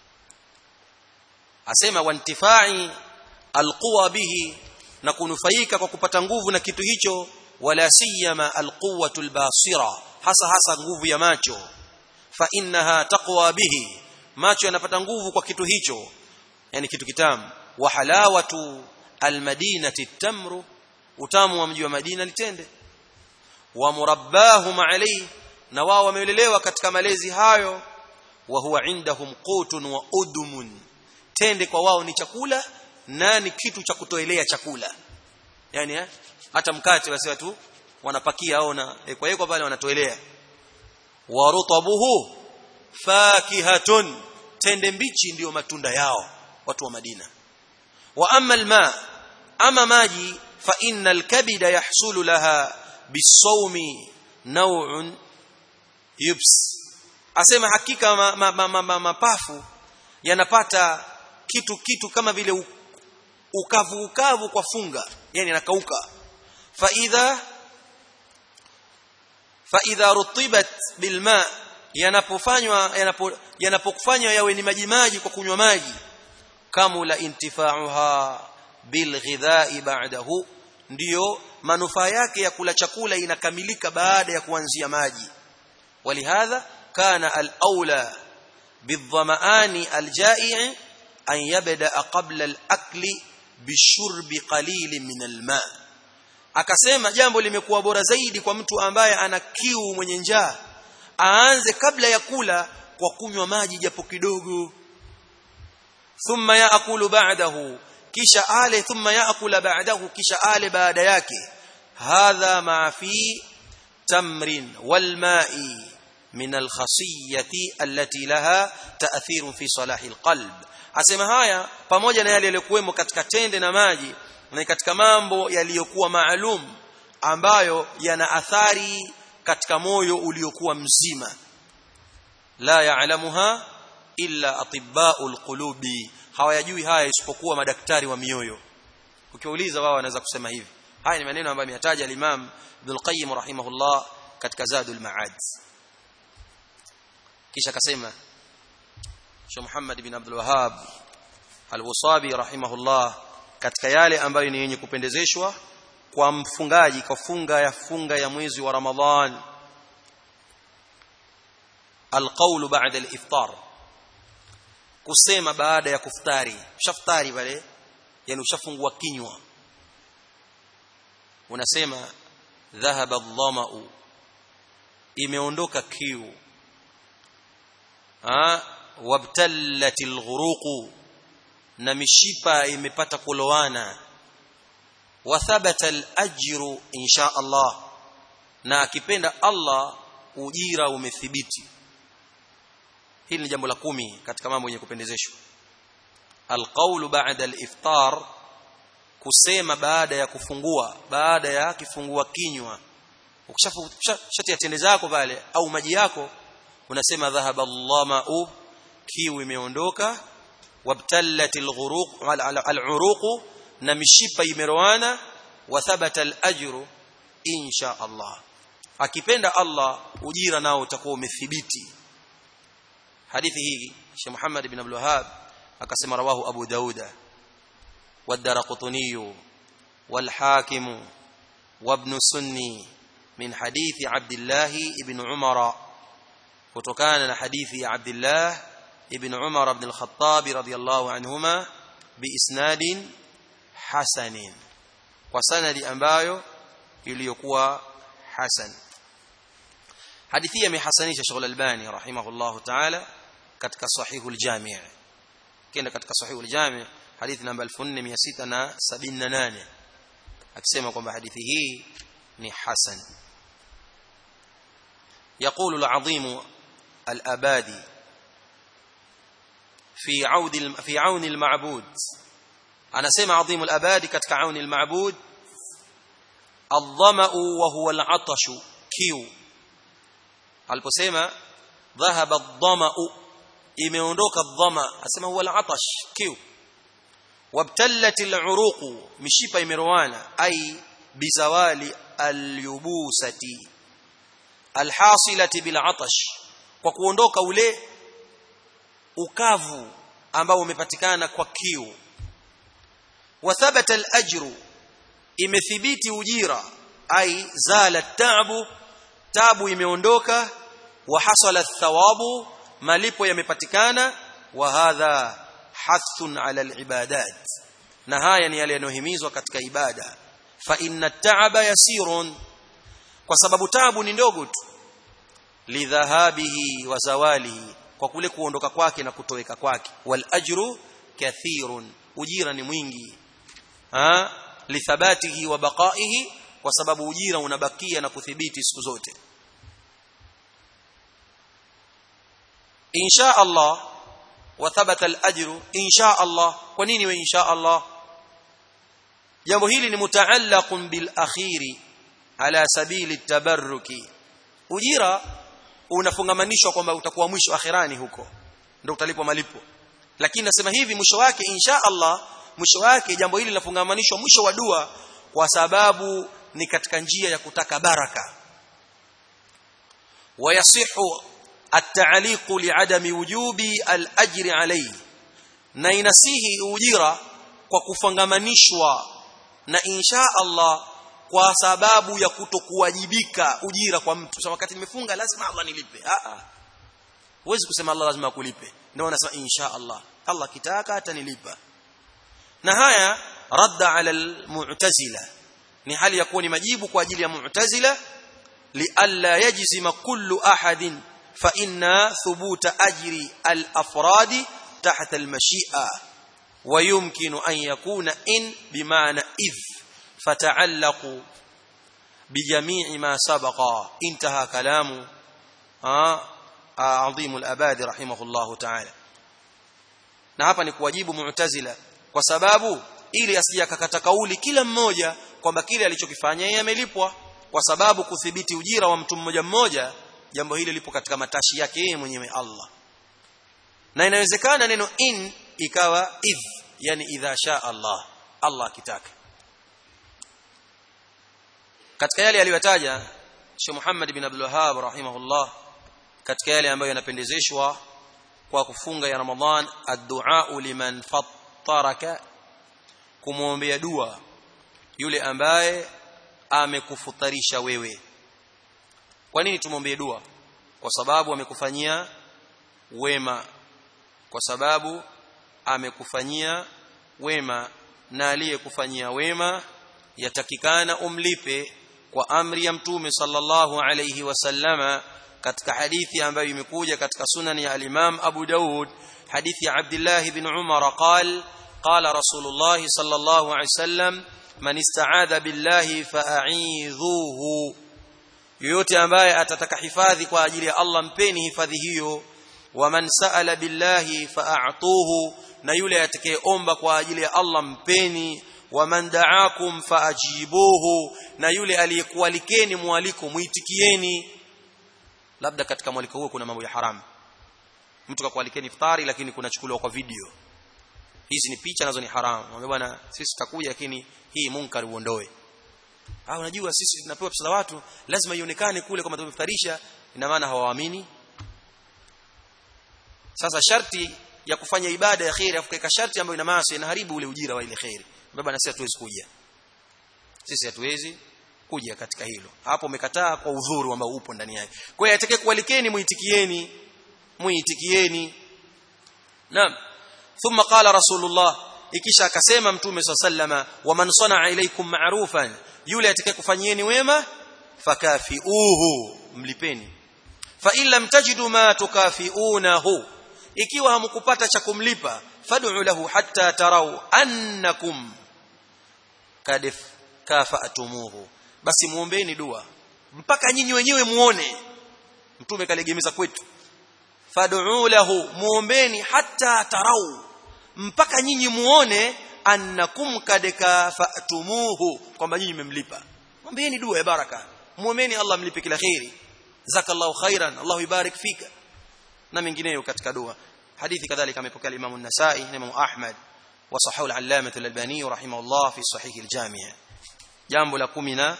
asema wantifai alquwa bihi na kunufaika kwa kupata nguvu na kitu hicho wala siyama alquwatu albasira hasa hasa nguvu ya macho fa innaha taqwa bihi macho yanapata nguvu kwa kitu hicho yani kitu kitamu wa halawatu almadinati tamru utamu wa mji wa Madina litende wa murabbahum alayhi na wao wamelelewa katika malezi hayo wa huwa indahum qutun wa udumun tende kwa wao ni chakula na ni kitu cha kutoelea chakula yani eh, hata mkate basi watu wanapakia au na e, kwa hiyo pale wanatoelea wa rutabuhu fakihatun tende mbichi ndiyo matunda yao watu wa Madina wa amma alma ama maji fa innal kabida yahsulu laha bisawmi naw'un yubs asema hakika mapafu ma, ma, ma, ma, yanapata kitu kitu kama vile ukavu ukavu kwa funga yani nakauka fa idha fa idha rutibat bilma yanapofanywa yanapokufanywa yawe ni maji maji kwa kunywa maji kamula intifa'uha bilghidha'i ba'dahu ndiyo manufaa yake ya kula chakula inakamilika baada ya kuanzia maji walihadha kana al-aula bidhama'ani al-ja'i an yabda qabla al-akli bishurbi qalilin min al-ma akasema jambo limekuwa bora zaidi kwa mtu ambaye ana kiu mwenye njaa aanze kabla ya kula kwa kunywa maji japo kidogo thumma yaakulu ba'dahu kisha ale thumma yaakula ba'dahu kisha ale baada yake hadha ma fi tamrin wal ma'i min al khasiyati allati laha ta'thirun fi salahi al qalb asema haya pamoja na yale yaliyokuwemo katika tende na maji na katika mambo yaliyokuwa maalum ambayo yana athari katika moyo uliokuwa mzima la ya'lamuha illa atibba'ul qulubi hawayajui haya isipokuwa madaktari wa mioyo ukiwauliza wao wanaweza kusema hivi haya ni maneno ambayo ameyataja al-Imam Ibn al-Qayyim rahimahullah katika Zadul Ma'ad kisha akasema Sheikh Muhammad bin Abdul Wahhab Al-Wasabi rahimahullah katika yale ambayo ni yenye kupendezeshwa kwa mfungaji kwa funga ya funga ya mwezi wa Ramadhan alqaulu ba'da al-iftar kusema baada ya kuftari ushaftari pale yani ushafungua kinywa unasema dhahaba adh-dhama'u imeondoka kiu ah wabtallat al-ghuruq na mishipa imepata kulowana wa thabata al-ajru insha Allah na akipenda Allah ujira umethibiti hili ni jambo la kumi katika mambo yenye kupendezeshwa alqaulu ba'da al-iftar kusema baada ya kufungua baada ya kifungua kinywa ukishatia tende zako pale au maji yako unasema dhahaba allama'u kiu imeondoka wabtallat al-ghuruq al-uruq na mishipa imeroana wa thabata al-ajru insha Allah akipenda Allah ujira nao utakuwa umethibiti hadithi hii Sheikh Muhammad ibn Abdul Wahhab akasema rawahu Abu Dauda والدرقطني والحاكم وابن سني من حديث عبد الله بن عمر وتكان حديث عبد الله بن عمر بن الخطاب رضي الله عنهما بإسناد حسن وسند ambayo iliyokuwa hasan hadithi imehasanisha Sheikh Al-Albani rahimahullah ta'ala katika sahihul jami' kenda katika sahihul jami' hadithi namba 4678 akisema kwamba hadithi hii ni hasan يقول العظيم الأبادي في عود في عون المعبود أنا سمع عظيم الأبادي كتك عون المعبود الظمأ وهو العطش كيو aliposema dhahaba adh-dhama'u imeondoka dhama asema huwa al-atash kiu wabtallat al-uruq mishipa imerowana ai bizawali al-yubusati al-hasilati bil-atash kwa kuondoka ule ukavu ambao umepatikana kwa kiu wa thabata al-ajru imethibiti ujira ai zala at-ta'bu tabu imeondoka wa hasala thawabu malipo yamepatikana wa hadha hathun ala alibadat na haya ni yale yanohimizwa katika ibada fa inna ta'aba yasirun kwa sababu tabu ni ndogo tu lidhahabihi wa zawalihi kwa kule kuondoka kwake na kutoweka kwake wal ajru kathirun ujira ni mwingi ha lithabatihi wa baqaihi kwa sababu ujira unabakia na kuthibiti siku zote insha Allah wa thabata al-ajru insha Allah kwa nini we insha Allah jambo hili ni mutaallaqun bil akhiri ala sabili tabarruki ujira unafungamanishwa kwamba utakuwa mwisho akhirani huko ndio utalipwa malipo lakini nasema hivi mwisho wake insha Allah mwisho wake jambo hili linafungamanishwa mwisho wa dua kwa sababu ni katika njia ya kutaka baraka wayasihu at-ta'liq li'adami wujubi al-ajri alayhi na inasihi ujira kwa kufangamanishwa na insha Allah kwa sababu ya kutokuwajibika ujira kwa mtu sasa wakati nimefunga lazima Allah nilipe a a huwezi kusema Allah lazima akulipe ndio wanasema insha Allah Allah kitaka atanilipa na haya radda ala al-mu'tazila ni hali ya kuwa ni majibu kwa ajili ya mu'tazila lialla yajzima kullu ahadin fa inna thubuta ajri al-afradi tahta al-mashi'a wa yumkinu an yakuna in bima'na idh fata'allaqu bijami'i ma sabaqa intaha kalamu عظيم الابادي رحمه الله تعالى na hapa ni kuwajibu mu'tazila kwa sababu ili asije akakata kauli kila mmoja kwamba kile alichokifanya yeye amelipwa kwa sababu kuthibiti ujira wa mtu mmoja mmoja jambo hili lipo katika matashi yake yeye mwenyewe Allah na inawezekana neno in ikawa idh yani idha sha Allah Allah akitaka katika yale aliyotaja Sheikh Muhammad bin Abdul Wahhab rahimahullah katika yale ambayo yanapendezeshwa kwa kufunga ya Ramadhan ad-du'a liman fattaraka kumwombea dua yule ambaye amekufutarisha wewe kwa nini tumwombee dua kwa sababu amekufanyia wema kwa sababu amekufanyia wema na aliyekufanyia wema yatakikana umlipe kwa amri ya mtume sallallahu alayhi wasallama katika hadithi ambayo imekuja katika sunan ya al-Imam Abu Daud hadithi ya Abdullah ibn Umar قال قال رسول الله صلى الله عليه وسلم من استعاذ بالله فاعيذوه yoyote ambaye atataka hifadhi kwa ajili ya Allah mpeni hifadhi hiyo waman saala billahi fa'atuhu na yule atakayeomba kwa ajili ya Allah mpeni waman da'akum fa'ajibuhu na yule aliyekualikeni mwaliko muitikieni labda katika mwaliko huo kuna mambo ya haramu mtu kakualikeni iftari lakini kunachukuliwa kwa video hizi ni picha nazo ni haramu mwambie bwana sisi tutakuja lakini hii munkar uondoe ah unajua sisi tunapewa pesa za watu lazima ionekane kule kama tumeftarisha ina maana hawaamini sasa sharti ya kufanya ibada ya khairi afu kaika sharti ambayo ina maasi inaharibu ule ujira wa ile khairi baba na sisi hatuwezi kuja sisi hatuwezi kuja katika hilo hapo umekataa kwa udhuru ambao upo ndani yake kwa hiyo atakaye kualikeni muitikieni muitikieni naam thumma qala rasulullah ikisha akasema mtume sallama waman sanaa ilaikum ma'rufan yule atakaye kufanyieni wema fakafiuhu mlipeni fa in lam tajidu ma tukafiunahu ikiwa hamkupata cha kumlipa fad'u lahu hatta tarau annakum kad kafatumuhu basi muombeeni dua mpaka nyinyi wenyewe muone mtume kalegemeza kwetu fad'u lahu muombeeni hatta tarau mpaka nyinyi muone annakum kad kafatumuhu kwamba nyinyi mmemlipa mwombeeni dua ya baraka muombeeni Allah mlipe kila khairi zakallahu khairan Allah yubarik fika na mengineyo katika dua hadithi kadhalika amepokea Imam an-Nasa'i na Imam Ahmad wa sahahu al-Allamah al-Albani rahimahullah fi sahih al-Jami' jambo la 10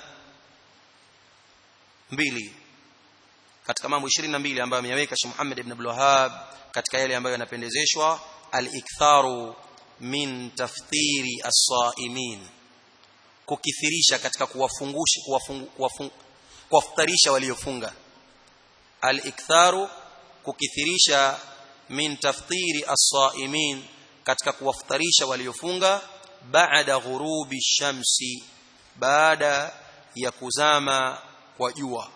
mbili katika mambo 22 ambayo ameyaweka Sheikh Muhammad ibn Abdul Wahhab katika yale ambayo yanapendezeshwa al-iktharu min tafthiri as-saimin kukithirisha katika kuwafungusha kuwafutarisha waliofunga al-iktharu kukithirisha min tafthiri as-saimin katika kuwafutarisha waliofunga baada ghurubi shamsi baada ya kuzama kwa jua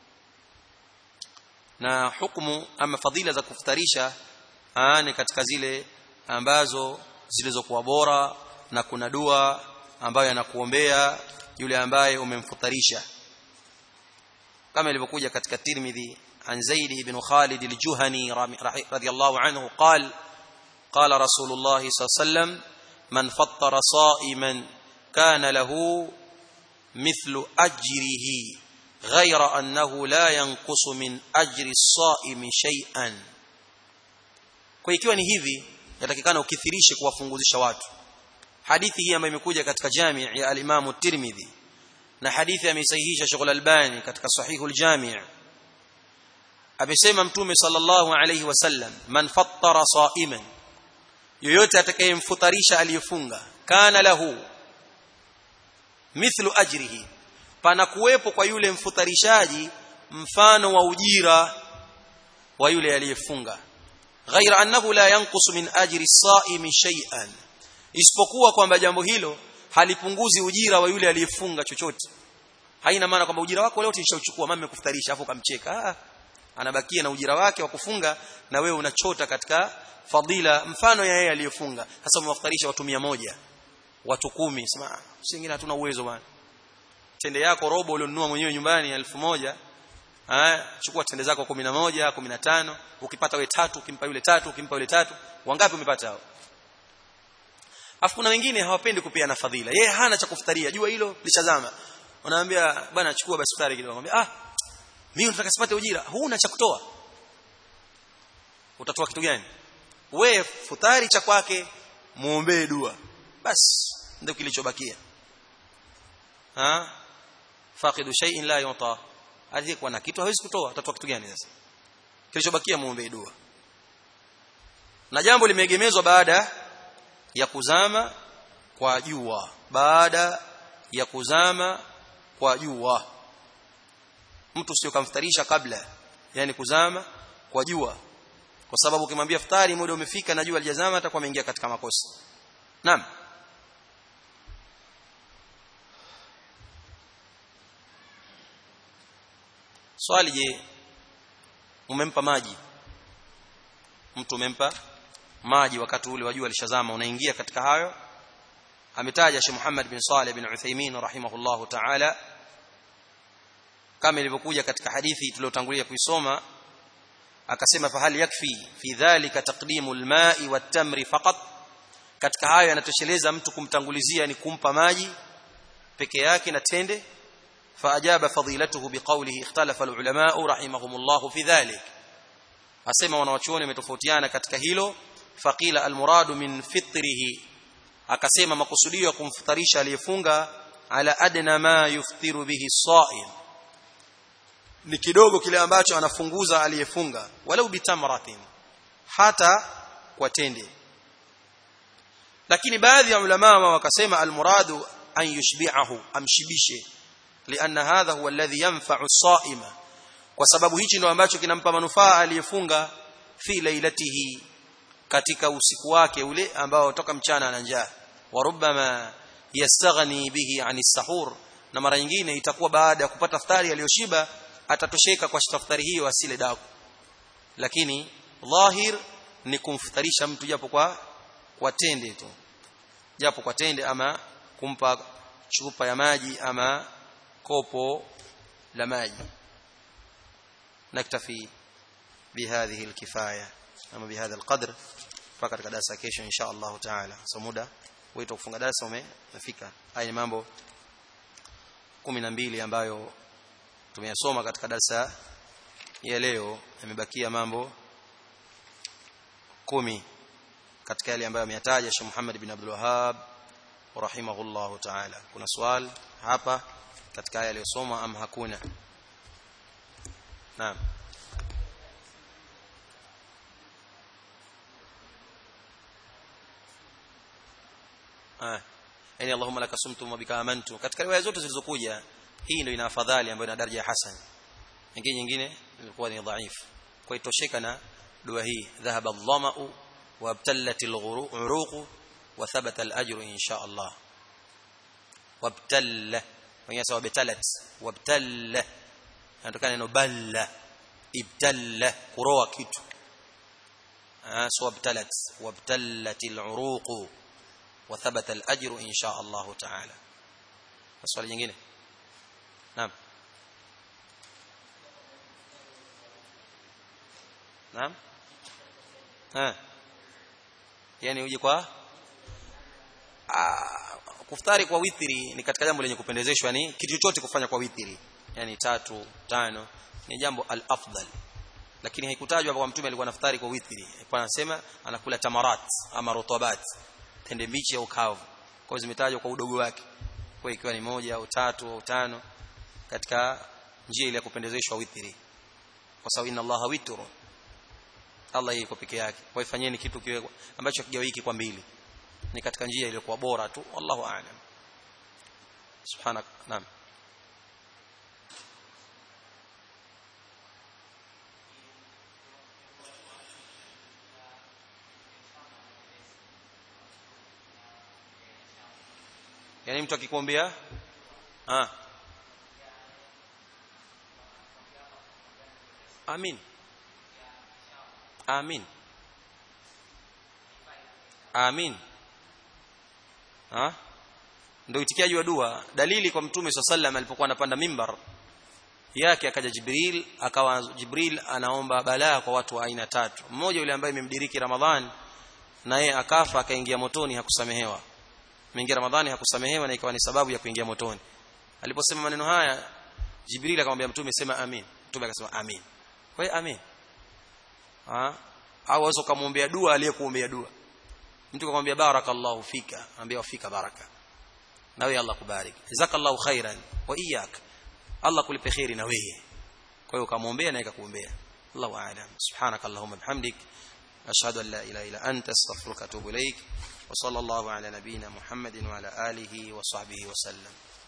na hukumu ama fadhila za kufutarisha ni katika zile ambazo zilizokuwa bora na kuna dua ambayo anakuombea yule ambaye umemfutarisha kama ilivyokuja katika Tirmidhi عن زيد بن خالد الجهني رضي الله عنه قال قال رسول الله صلى الله عليه وسلم من فطر صائما كان له مثل أجره غير أنه لا ينقص من أجر الصائم شيئا kwa ikiwa ni hivi yatakikana ukithirishe kuwafunguzisha watu hadithi hii ambayo imekuja katika jami' ya al-Imam at-Tirmidhi na hadithi ameisahihisha Sheikh al-Albani katika Sahihul Jami' amesema mtume sallallahu alayhi wasallam man fattara sa'iman yoyote atakayemfutarisha aliyefunga kana lahu mithlu ajrihi pana kuwepo kwa yule mfutarishaji mfano wa ujira wa yule aliyefunga ghaira annahu la yanqusu min ajri as-sa'imi shay'an isipokuwa kwamba jambo hilo halipunguzi ujira wa yule aliyefunga chochote haina maana kwamba ujira wako leo nishauchukua mama amekufutarisha afu kamcheka ah anabakia na ujira wake wa kufunga na wewe unachota katika fadila mfano ya yeye aliyofunga sasa umewafutarisha watu moja watu kumi sema singine hatuna uwezo bwana tende yako robo ulionunua mwenyewe nyumbani elfu moja eh chukua tende zako 11 15 ukipata we tatu ukimpa yule tatu ukimpa yule tatu wangapi umepata hao afu kuna wengine hawapendi kupeana fadhila yeye hana cha kufutaria jua hilo lishazama unaambia bwana chukua basi futari kidogo anambia ah mimi nataka sipate ujira huna cha kutoa utatoa kitu gani we futari cha kwake muombee dua basi ndio kilichobakia ha faqidu shay'in la yuta aliyekuwa na kitu hawezi kutoa atatoa kitu gani sasa kilichobakia muombe dua na jambo limeegemezwa baada ya kuzama kwa jua baada ya kuzama kwa jua mtu sio kamftarisha kabla yani kuzama kwa jua kwa sababu ukimwambia futari muda umefika na jua alijazama atakuwa ameingia katika makosa naam swali je umempa maji mtu umempa maji wakati ule wajua alishazama unaingia katika hayo ametaja Sheikh Muhammad bin Saleh bin Uthaymeen rahimahullahu ta'ala kama ilivyokuja katika hadithi tuliyotangulia kuisoma akasema fahal yakfi fi dhalika taqdimu alma'i wat-tamri faqat katika hayo yanatosheleza mtu kumtangulizia ni kumpa maji peke yake na tende فاجاب فضيلته بقوله اختلف العلماء رحمهم الله في ذلك asema wanawachuoni wametofautiana katika hilo faqila almuradu min fitrihi akasema makusudio ya kumfutarisha aliyefunga ala adna ma yuftiru bihi as-sa'im ni kidogo kile ambacho anafunguza aliyefunga walau bitamratin hata kwa tende lakini baadhi ya ulama wakasema almuradu an yushbi'ahu amshibishe لأن هذا هو الذي ينفع الصائم kwa sababu hichi ndio ambacho kinampa manufaa aliyefunga fi lailatihi katika usiku wake ule ambao toka mchana ana njaa wa rubbama yastaghni bihi ani sahur na mara nyingine itakuwa baada ya kupata iftari aliyoshiba atatosheka kwa iftari hiyo asile daku lakini dhahir ni kumfutarisha mtu japo kwa kwa tende tu japo kwa tende ama kumpa chupa ya maji ama kopo la maji naktafi bihadhihi alkifaya ama bihadha alqadr mpaka katika darasa kesho insha Allah taala so muda wito kufunga darasa umefika haya ni mambo 12 ambayo tumeyasoma katika darasa ya leo yamebakia mambo kumi katika yale ambayo ameyataja Sheikh Muhammad bin Abdul Wahhab rahimahullahu ta'ala kuna swali hapa katika haya aliyosoma ama hakuna naam ah yani Allahumma laka sumtu wa bika amantu katika riwaya zote zilizokuja hii ndio ina afadhali ambayo ina daraja ya hasan nyingine nyingine ilikuwa ni dhaifu kwa itosheka na dua hii dhahaba adh-dhama'u wa abtallat al-uruq wa thabata al-ajru insha Allah wabtalla wengine sawa betalat wabtalla inatokana neno balla ibtalla kuroa kitu ah so wabtalat wabtallatil uruq wa thabata al ajru insha Allah ta'ala swali jingine naam naam ha yani uje kwa kufutari kwa witri ni katika jambo lenye kupendezeshwa ni kitu chochote kufanya kwa witri yani tatu tano ni jambo al-afdal lakini haikutajwa kwa mtume alikuwa anafutari kwa witri alikuwa anasema anakula tamarat ama rotabat tende mbichi au kavu kwa zimetajwa kwa udogo wake kwa ikiwa ni moja au tatu au tano katika njia ile ya kupendezeshwa witri kwa sababu inna allaha witru Allah yuko peke yake kwa ifanyeni kitu kiwe ambacho kigawiki kwa mbili ni katika njia iliyokuwa bora tu wallahu aalam subhanak naam yani mtu akikuombea ah amin amin amin ha ndio itikiaji wa dua dalili kwa mtume sallam alipokuwa anapanda mimbar yake akaja jibril akawa jibril anaomba balaa kwa watu wa aina tatu mmoja yule ambaye imemdiriki ramadhan na yeye akafa akaingia motoni hakusamehewa mingia ramadhani hakusamehewa na ikawa ni sababu ya kuingia motoni aliposema maneno haya jibril akamwambia mtume sema amin mtume akasema amin kwa hiyo amin ha au waweza kumwombea dua aliyekuombea dua mtu akamwambia barakallahu fika anambia wafika baraka na wewe Allah kubariki jazakallahu khairan wa iyyak Allah kulipe khairi na wewe kwa hiyo ukamwombea na ikakuombea Allahu a'lam subhanakallahumma bihamdik ashhadu an la ilaha illa anta astaghfiruka wa atubu ilaik wa sallallahu ala nabiyyina muhammadin wa ala alihi wa sahbihi wa sallam